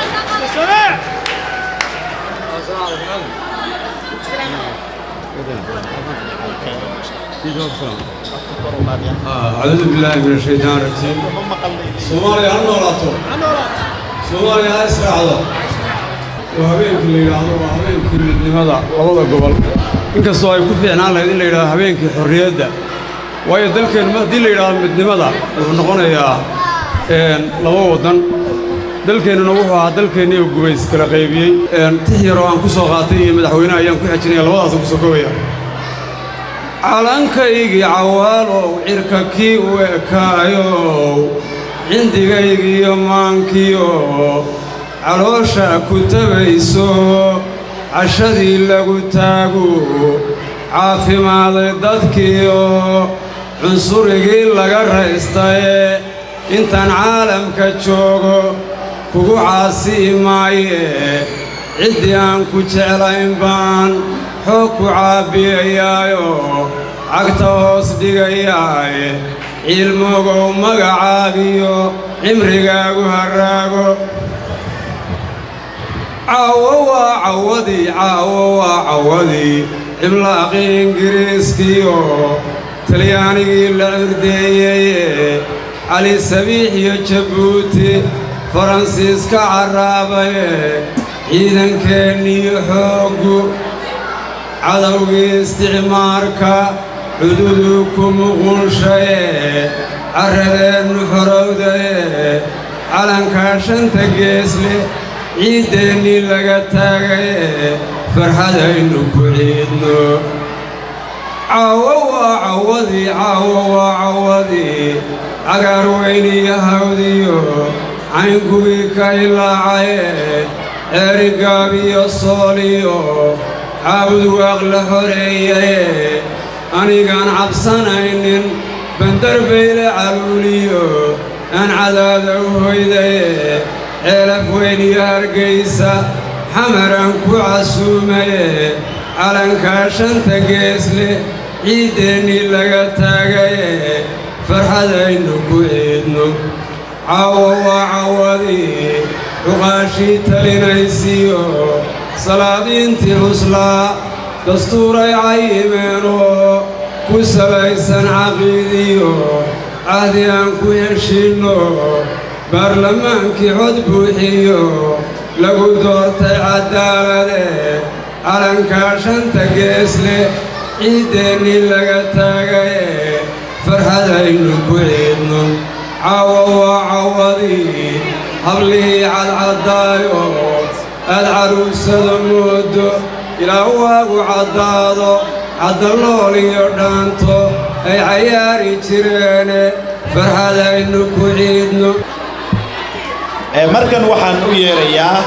أعوذ بالله من الشيطان الرجيم سومالي هل نولاتو سومالي هل إسرعضو وهبينك اللي يرادو وهبينك اللي لماذا والله قبل inkastoo ay ku fiicnaan lahayd in la yidhahdo habeenkii xorriyadda waayo dalkeen haddii la yidhahdo midnimada wuxuu noqonayaa laba waddan dalkeennuna wuxuu ahaa dalkeennii oo gubays kala qaybiyey tix yaroo aan ku soo qaatay iyo madaxweynaha ayaan ku xejinaya labadaasaan ku soo kobaya calankaygii cawaalow cirka kii u ekaayow cindigaygiiyo maankiyo caloosha ku tabayso cashadii lagu taagu caafimaaday dadkiiyo cunsurigii laga raystaye intaan caalamka joogo kugu caasii maaye ciddii aan ku jeclayn baan xoog ku caabiyayaayo cagta hoos dhigayaaye ciilmogow magacaagiyo cimrigaagu harraago caawo waa cawadii caawo waa cawadii cimlaaqii ingiriiskiiyo talyaanigii la cirdeeyeye cali sabiix iyo jabuuti faransiiska carraabaye ciidankeennii xooggu cadowgii isticmaarka cududuu ku muqunshaye carradeennu xorowdaye calankaa shanta geesle ciiddeennii laga taagaye farxadaynu ku ciidno caawo waa cawadii caawo waa cawadii cagaar weyniyo hawdiyo caynkugii ka ilaacaye ceerigaabiyo sooliyo caabud waaq la xoreeyaye anigaan cabsanaynin bandarbayle caluuliyo aan cadaada u hoydaye ceelaf weyn iyo hargaysa xamaraan ku casuumaye calankaa shanta geesle ciiddeennii laga taagaye farxadaynu ku ciidno caawo waa cawadii cuqaashii talinaysiyo salaadiintii xuslaa dastuuray cayimeenoo ku salaysan caqiidiyo cahdi aan ku heshiinno baarlamaankii cod buuxiyo lagu doortay caddaalade calankaa shanta geesle ciiddeennii laga taagaye farxadaynu ku ciidno caawo waa cawadii hablihii cadcaddaayo aad caruusada moodo ilaa waagu caddaado caddalool iyo dhaanto ay cayaari jireene farxadaynu ku ciidno markan waxaan u yeerayaa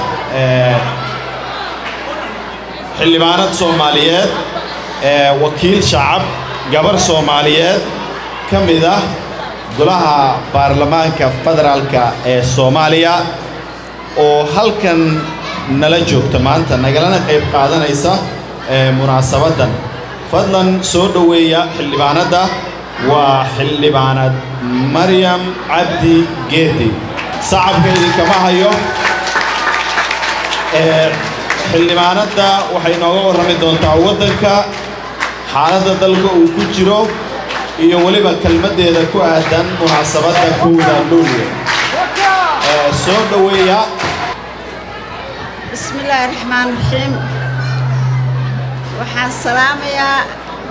xildhibaanad soomaaliyeed wakiil shacab gabar soomaaliyeed ka mid ah golaha baarlamaanka federaalka ee soomaaliya oo halkan nala joogta maanta nagalana qayb qaadanaysa munaasabaddan fadlan soo dhoweeya xildhibaanadda waa xildhibaanad maryam cabdi geedi sacabka idinkama hayo xildhibaanadda waxay nooga warrami doontaa waddanka xaaladda dalka uu ku jiro iyo weliba kelmaddeeda ku aadan munaasabadda kowda luulyo Ee, soo dhoweeya بسم الله الرحمن الرحيم waxaan salaamayaa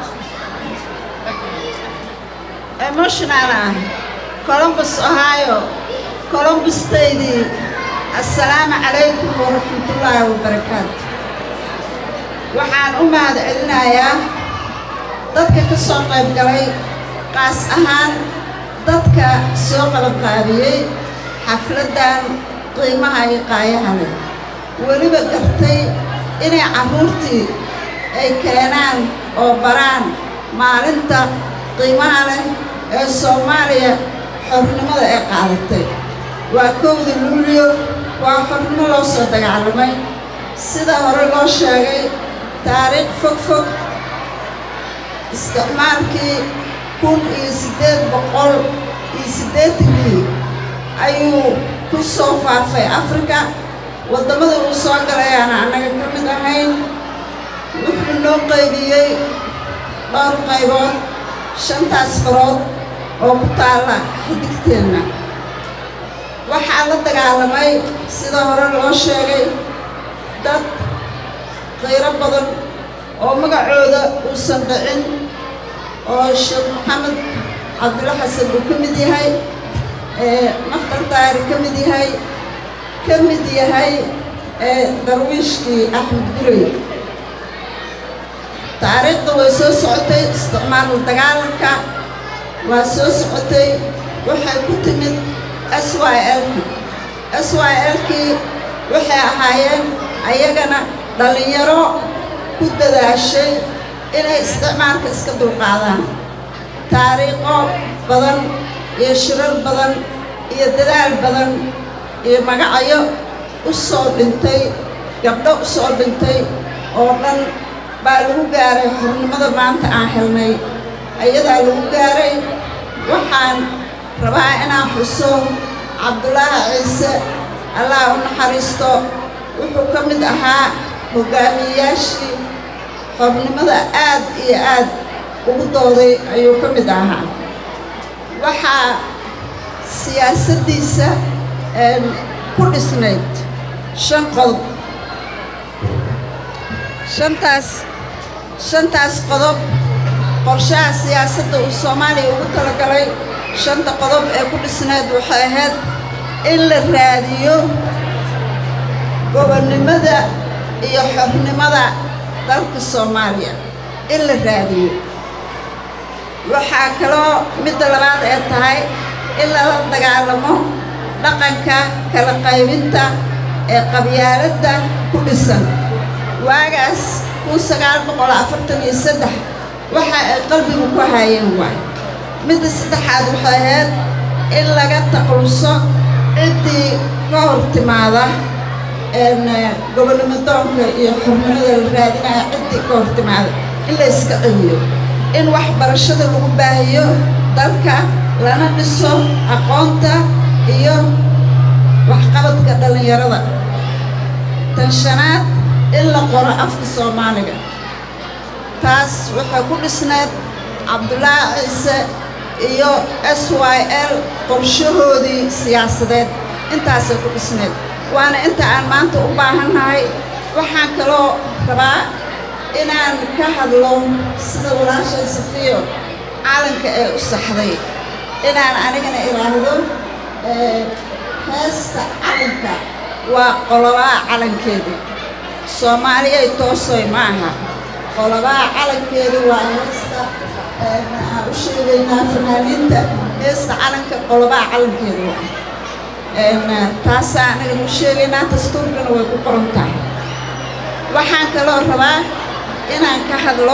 emotional ah columbus ohio columbustaydii assalaamu calaykum waraxmatullaahi wabarakaatu waxaan u mahad celinayaa dadka ka soo qayb galay qaas ahaan dadka soo qalabqaabiyey xafladdan qiimaha iyo qaayaha leh weliba gartay inay carruurtii ay keenaan oo baraan maalinta qiimaha leh ee soomaaliya xornimada ay qaadatay waa kowda luulyo waa xornimo loo soo dagaalamay sida hore loo sheegay taariikh fog fog isticmaalkii kun iyo siddeed boqol iyo siddeetankii ayuu ku soo faafay afrika waddamada uu soo galayaana annaga ka mid ahayn wuxuu noo qaybiyey dhowr qaybood shantaas farood oo ku taalla xidigteenna waxaa la dagaalamay sida hore loo sheegay dad qiiro badan oo magacooda uusan dhicin oo sheekh maxamed cabdulla xasan uu ka mid yahay ee maktar daari ka mid yahay ka mid yahay ee darwiishkii axmed gurey taariikhda way soo socotay isticmaal dagaalanka waa soo socotay waxay ku timid s y lki s y lkii waxay ahaayeen ayagana dhallinyaro ku dadaashay inay isticmaalka iska dulqaadaan taariikho badan iyo shirar badan iyo dadaal badan iyo magacyo u soo dhintay gabdho u soo dhintay oo dhan baa lagu gaaray xornimada maanta aan helnay ayadaa lagu gaaray waxaan rabaa inaan xuso cabdulaahi ciise allah u naxariisto wuxuu ka mid ahaa hogaamiyeyaashii xornimada aad iyo aad ugu dooday ayuu ka mid ahaa waxaa siyaasaddiisa ku dhisnayd shan qodob shantaas shantaas qodob qorshaha siyaasadda uu soomaaliya ugu talagalay shanta qodob ee ku dhisnayd waxay ahayd in la raadiyo gobonnimada iyo xornimada dalka soomaaliya in la raadiyo waxaa kaloo midda labaad ee tahay in lala dagaalamo dhaqanka kala qaybinta ee qabyaaladda ku dhisan waagaas kun sagaal boqol afartan iyo saddex waxa ay qalbigu ku haayeen waay midda saddexaad waxay ahayd in laga taqluso ciddii ka hor timaada gobonnimo doonka iyo xornimada la raadinaya ciddii ka hor timaada in la iska celiyo in waxbarashada lagu baahiyo dalka lana dhiso aqoonta iyo waxqabadka dhallinyarada tan shanaad in la qoro afka soomaaliga taas waxay ku dhisnayd cabdulaahi ciise iyo s y l qorshahoodii siyaasadeed intaasay ku dhisnayd waana inta aan maanta u baahannahay waxaan kaloo rabaa inaan ka hadlo sida walaashay safiyo calanka ee u saxday inaan anigana idhaahdo heesta calanka waa qolobaa calankeedu soomaaliyay toosoy ma aha qolobaa calankeedu waa heesta aan u sheegaynaa fanaaniinta heesta calanka qolobaa calankeedu waa taasaa anagana u sheegaynaa dastuurkana way ku qoran tahay waxaan kaloo rabaa inaan ka hadlo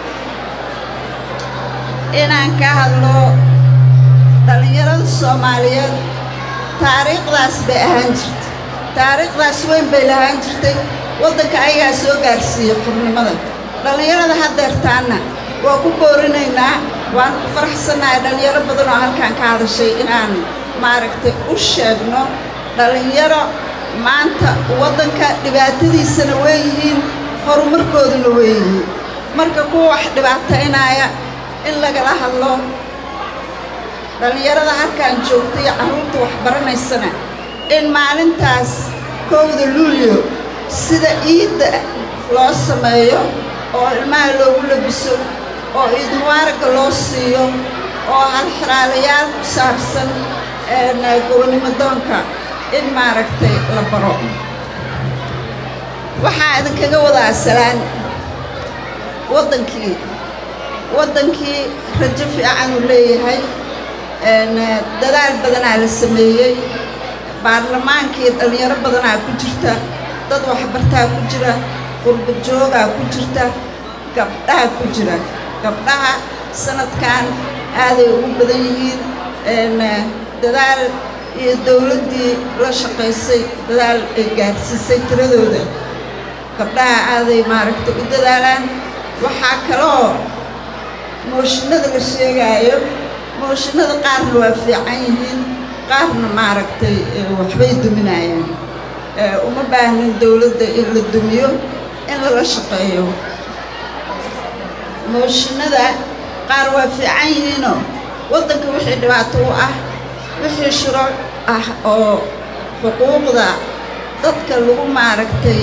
inaan ka hadlo dhallinyarada soomaaliyeed taariikhdaas bay ahaan jirtay taariikhdaas weyn bay lahaan jirtay waddanka ayagaa soo gaarsiiyey xurnimada dhallinyarada haddeertaanna waa ku boorinaynaa waan ku faraxsannahay dhallinyaro badan oo halkaan ka hadashay inaan maaragtay u sheegno dhallinyaro maanta waddanka dhibaatadiisana way yihiin horumarkooduna way yihiin marka kuwa wax dhibaataynaya in lagala hadlo dhallinyarada halkaan joogta iyo carruurta wax baranaysana in maalintaas kowda luulyo sida iidda loo sameeyo oo ilmaha loogu labiso oo iid mubaaragga loo siiyo oo halxiraalayaal ku saabsan gobonnimo doonka in maaragtay la baro waxaa idinkaga wadaa salaan waddankii waddankii rajo fiican uu leeyahay dadaal badanaa la sameeyey baarlamaankii dhallinyaro badanaa ku jirta dad waxbartaa ku jira qurba joogaa ku jirta gabdhaha ku jira gabdhaha sanadkan aaday ugu badan yihiin dadaal iyo dowladdii la shaqaysay dadaal ay gaarsiisay tiradooda gabdhaha aaday maaragtay u dadaalaan waxaa kaloo mooshinada la sheegaayo mooshinada qaarna waa fiican yihiin qaarna maaragtay waxbay duminayaan uma baahnin dowladda in la dumiyo in lala shaqeeyo mooshinada qaar waa fiican yihiinoo waddanka wixii dhibaato u ah wixii shuruuc ah oo xuquuqda dadka lagu maaragtay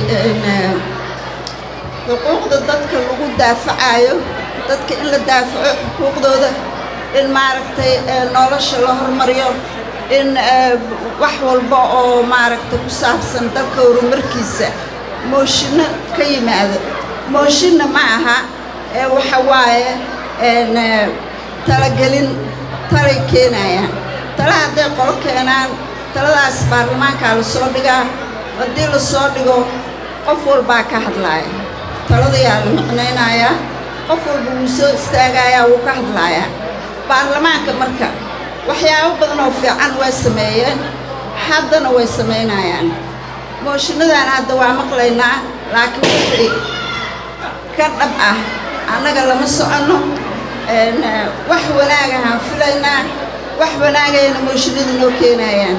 xuquuqda dadka lagu daafacayo dadka in la daafaco xuquuqdooda in maaragtay nolosha la hormariyo in wax walba oo maaragtay ku saabsan dalka horumarkiisa mooshinno ka yimaado mooshinna ma aha waxa waaye talagelin talay keenayaan tala hadday qolo keenaan taladaas baarlamaankaa la soo dhigaa haddii la soo dhigo qof walbaa ka hadlaaya taladayaa la micnaynayaa qof walba wuu soo istaagayaa wuu ka hadlaayaa baarlamaanka marka waxyaabo badan oo fiican way sameeyeen haddana way samaynayaan mooshinadaan hadda waa maqlaynaa laakiin wixii ka dhab ah annaga lama soconno wax wanaagahaan filaynaa wax wanaagayna mooshinadu noo keenayaan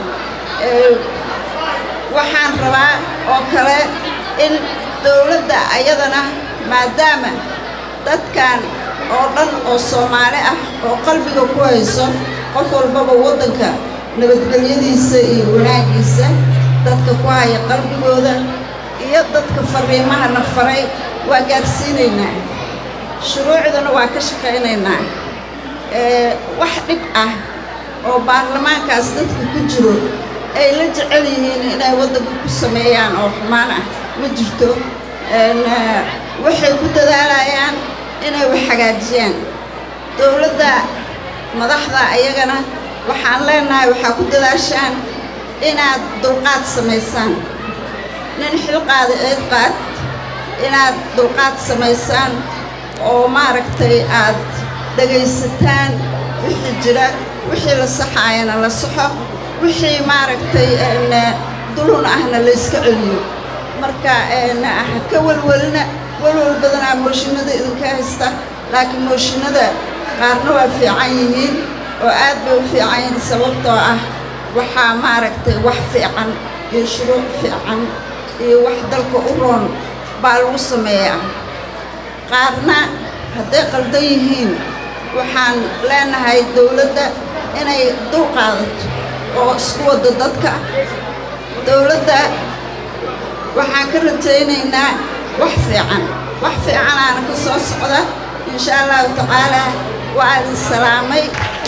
waxaan rabaa oo kale in dowladda ayadana maadaama dadkan oo dhan oo soomaali ah oo qalbiga ku hayso qof walbaba waddanka nabadgelyadiisa iyo wanaaggiisa dadka ku haya qalbigooda iyo dadka fariimahana faray waa gaarsiinaynaa shuruucdana waa ka shaqaynaynaa wax dhib ah oo baarlamaankaas dadka ku jiro ay la jecel yihiin inay waddanka ku sameeyaan oo xumaan ah ma jirto waxay ku dadaalayaan inay wax hagaajiyaan dowladda madaxda ayagana waxaan leenahay waxaa ku dadaashaan inaad dulqaad samaysaan nin xilqaada eed qaad inaad dulqaad samaysaan oo maaragtay aad dhegaysataan wixii jira wixii la saxaayana la saxo wixii maaragtay dulun ahna la iska celiyo marka ha ka welwelina welwel badanaa mooshinada idinka haysta laakiin mooshinada qaarna waa fiican yihiin oo aad bay u fiican yihiin sababtoo ah waxaa maaragtay wax fiican iyo shuruuc fiican iyo wax dalka u roon baa lagu sameeyaa qaarna hadday qaldan yihiin waxaan leenahay dowladda inay dul qaadato oo isku waddo dadka dowladda waxaan ka rajaynaynaa wax fiican wax fiicanaana ka soo socda insha allahu tacaalaa waa idin salaamay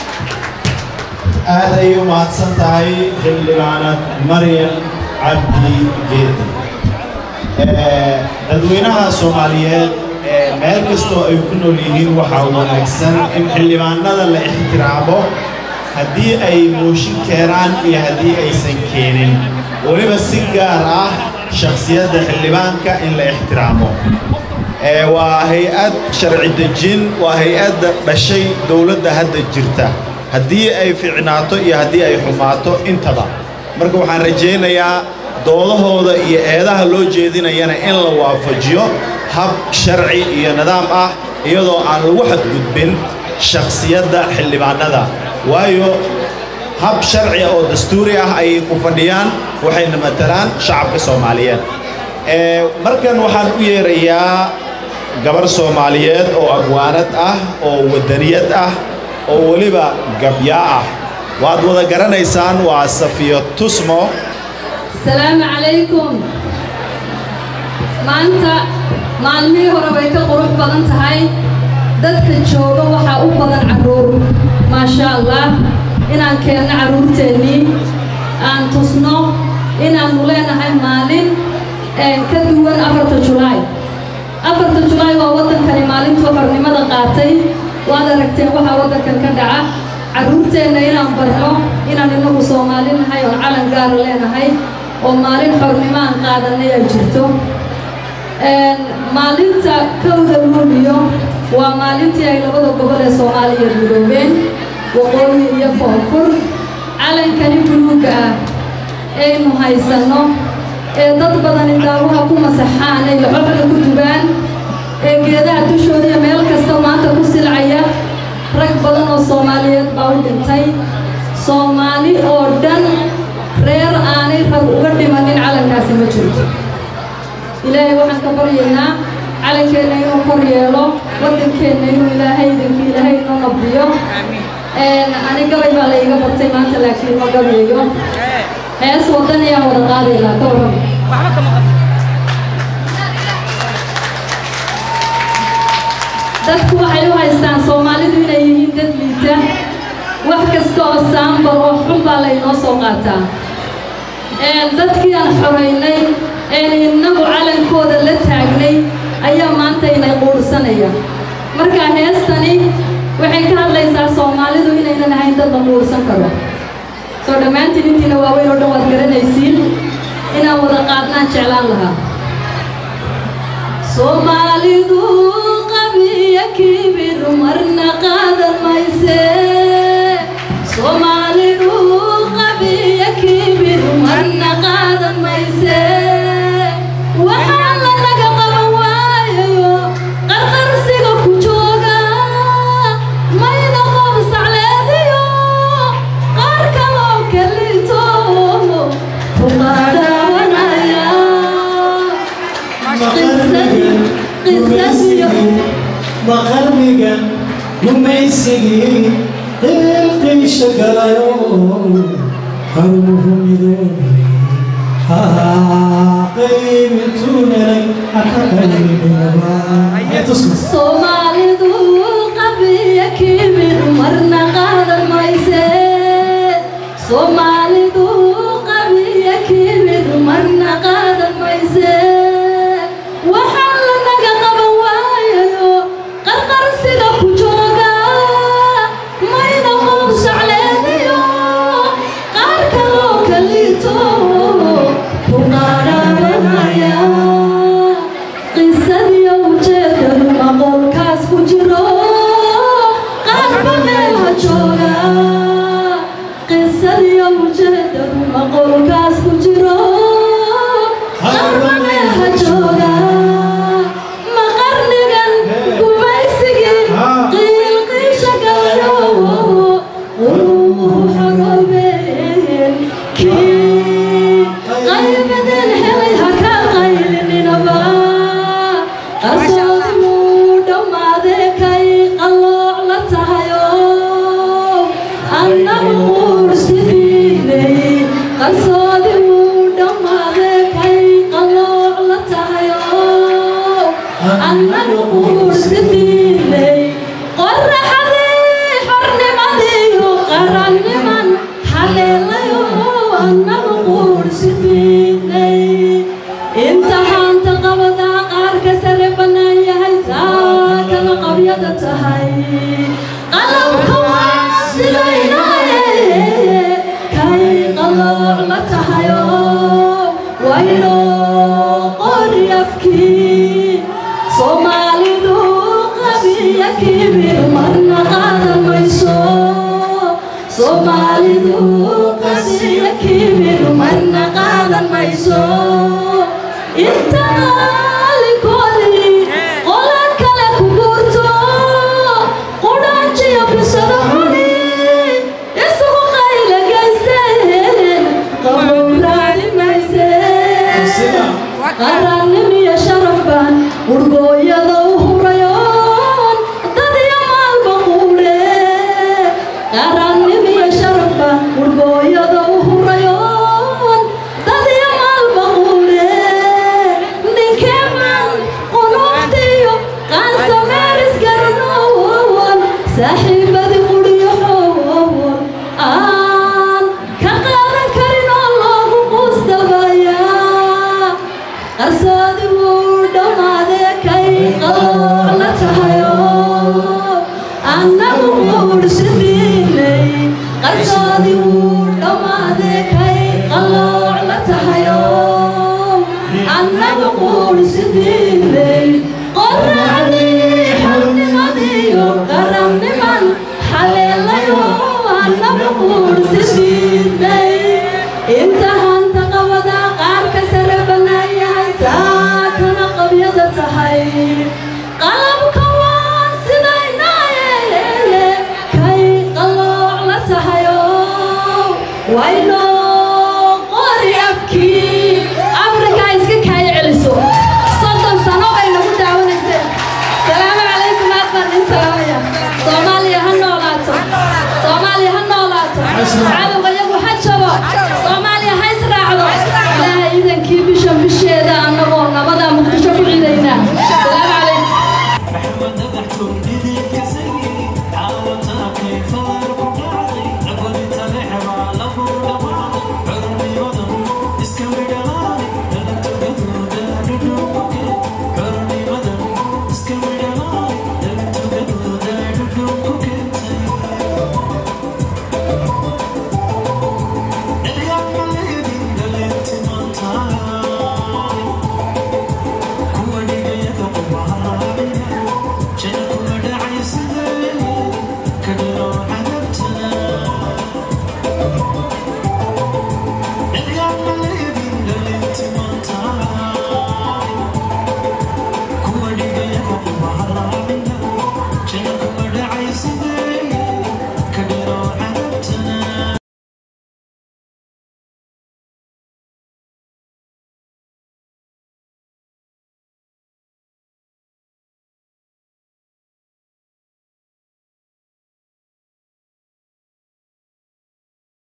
aad ayay u mahadsan tahay xildhibaanad maryam cabdi geedi dadweynaha soomaaliyeed meel kastoo ay ku nool yihiin waxaa wanaagsan in xildhibaanada la ixtiraamo haddii ay mooshin keenaan iyo haddii aysan keenin weliba si gaar ah shakhsiyadda xildhibaanka in la ixtiraamo waa hay-ad sharci dejin waa hay-adda dhashay dowladda hadda jirta haddii ay ficnaato iyo haddii ay xumaato intaba marka waxaan rajaynayaa doodahooda iyo eedaha loo jeedinayana in la waafajiyo hab sharci iyo nidaam ah iyadoo aan lagu xadgudbin shakhsiyadda xildhibaanada waayo hab sharci oo dastuuri ah ayay ku fadhiyaan waxayna matalaan shacabka soomaaliyeed Ee, markan waxaan u yeerayaa gabar soomaaliyeed oo agwaanad ah oo wadaniyad ah oo weliba gabyaa ah waad wada garanaysaan waa safiyo tusmo السلام عليكم maanta maalmihii hore way ka qurux badan tahay dadka jooga waxaa u badan carruur maasha allah inaan keenno carruurteennii aan tusno inaannu leenahay maalin ee ka duwan afarta julaay afarta julaay waa waddankani maalintuu xornimada qaatay waad aragteen waxaa waddankan ka dhaca carruurteenna inaan barno inaan innagu soomaali nahay oo calan gaara leenahay oo maalin xornimo aan qaadanay ay jirto Een, maalinta kowda luuliyo waa maalintii ay labada gobol ee soomaaliya midoobeen waqooyi iyo koonfur calankani buluugga ah aynu haysanno ee dad badan indhaawaha ku masaxaan ay laxooxda ku dubaan ee geedaha dushooda iyo meel kasta maanta ku silcaya rag badan oo soomaaliyeed baa u dhintay soomaali oo dhan reer aanay rag uga dhimanin calankaasi ma jirto ilaahay waxaan ka baryaynaa calankeenna inuu kor yeelo waddankeenna inuu ilaahay idinka ilaahay inoo nabdiyo Een, ani gabay baa la iga bartay maanta laakiin ma gabayo hees waddan ayaan wada qaadaynaa ka waran dadku waxay u haystaan soomaalidu inay yihiin dad liita wax kasta oo saambar oo xun baa laynoo soo qaataa Een, dadkii aan xoraynay een innagu calankooda la taagnay ayaa maanta inay quursanaya marka heestani waxay ka hadlaysaa soomaalidu inaynan ahayn dad la quursan karo soo dhammaantiin intiina waaweyn oo dhan waad garanaysiin inaan wada qaadnaan jeclaan lahaa soomaalidu qabiya kibir marna qaadan mayse soomaalidu qabiya kibir marna qaadan mayse waxaa lanaga qaban waayayo qarqarsiga ku jooga mayna qob sacleediyo qaar kaloo kalito ku qaadhawanaya maqarnigan gumaysigii qiilqiisha galayo haruhu midoobay qaybintuu helay haka qaybinaba soomaalidu qabiya kibir marna qaadan mayse soomaalidu qabiya kibir marna qaadan mayse waxaa lanaga qaban waayayo qarqarsiga ku jooga mayna qob sacleediyo qaar kaloo kalito ku qaadhabanaya qisadii ujeedadu maqolkaas ku jiro qaarba meel ha jooga qisadii ujeedadu maqolkaas ku jiro qaarba meel ha jooga maqarnigan gumaysigii qiilqiisha galayo quluubu xoroobeen kii qaybadeen helay ha ka qaylininaba qarsoodi wuu dhammaadee kay qallooc la tahayo annagu quursidiinay qarsoodi wuu dhammaadee kay qallooc la tahayo annagu quursidiinay qoraxadii xornimadiiyo qaranniman haleelayo annagu quursidiinay inta haanta qabadaa qaarka sare bannaan yahay saa kala qabyada tahay qalabka waa sidaynaye kay qalooc la tahayo waynoo qori afkii soomaalidu qabiya kibir marna qaadan mayso soomaalidu qabiya kibir marna qaadan mayso inta maalinkoodii qola kale ku guurto qudhaajiyo bisada xuni isugu qayla qarannimiyo sharaf baan urgooyada u hurayoon dad iyo maalba quule qarannimiyo sharaf baan urgooyada u hurayoon dad iyo maalba quule ninkeeman qunuuftiyo qaansa meeris garanowan saaxiibadii quriyo xowowan aan ka qaadan karin oo loogu quustabayaa qarsoodi wuu dhammaadee kay qalooc la tahayo annagu quudhsidiinay qarsoodi wuu dhammaadee kay qalooc la tahayo annagu quudhsidiinay qorraxdii xubnimadiyo qaranniman xaleelayo annagu quudhsidiinay inta hanta qabada qaarka sare banaayahay saakana qabyada tahay qalabka waa sidaynaayeele kay qalooc la tahayo waynoo qori afkii afrika iska kaaya celiso soddon sano bay nagu daawanayseen salaamu calaykum aad baan idin salaamaya soomaaliya ha noolaato soomaaliya ha noolaato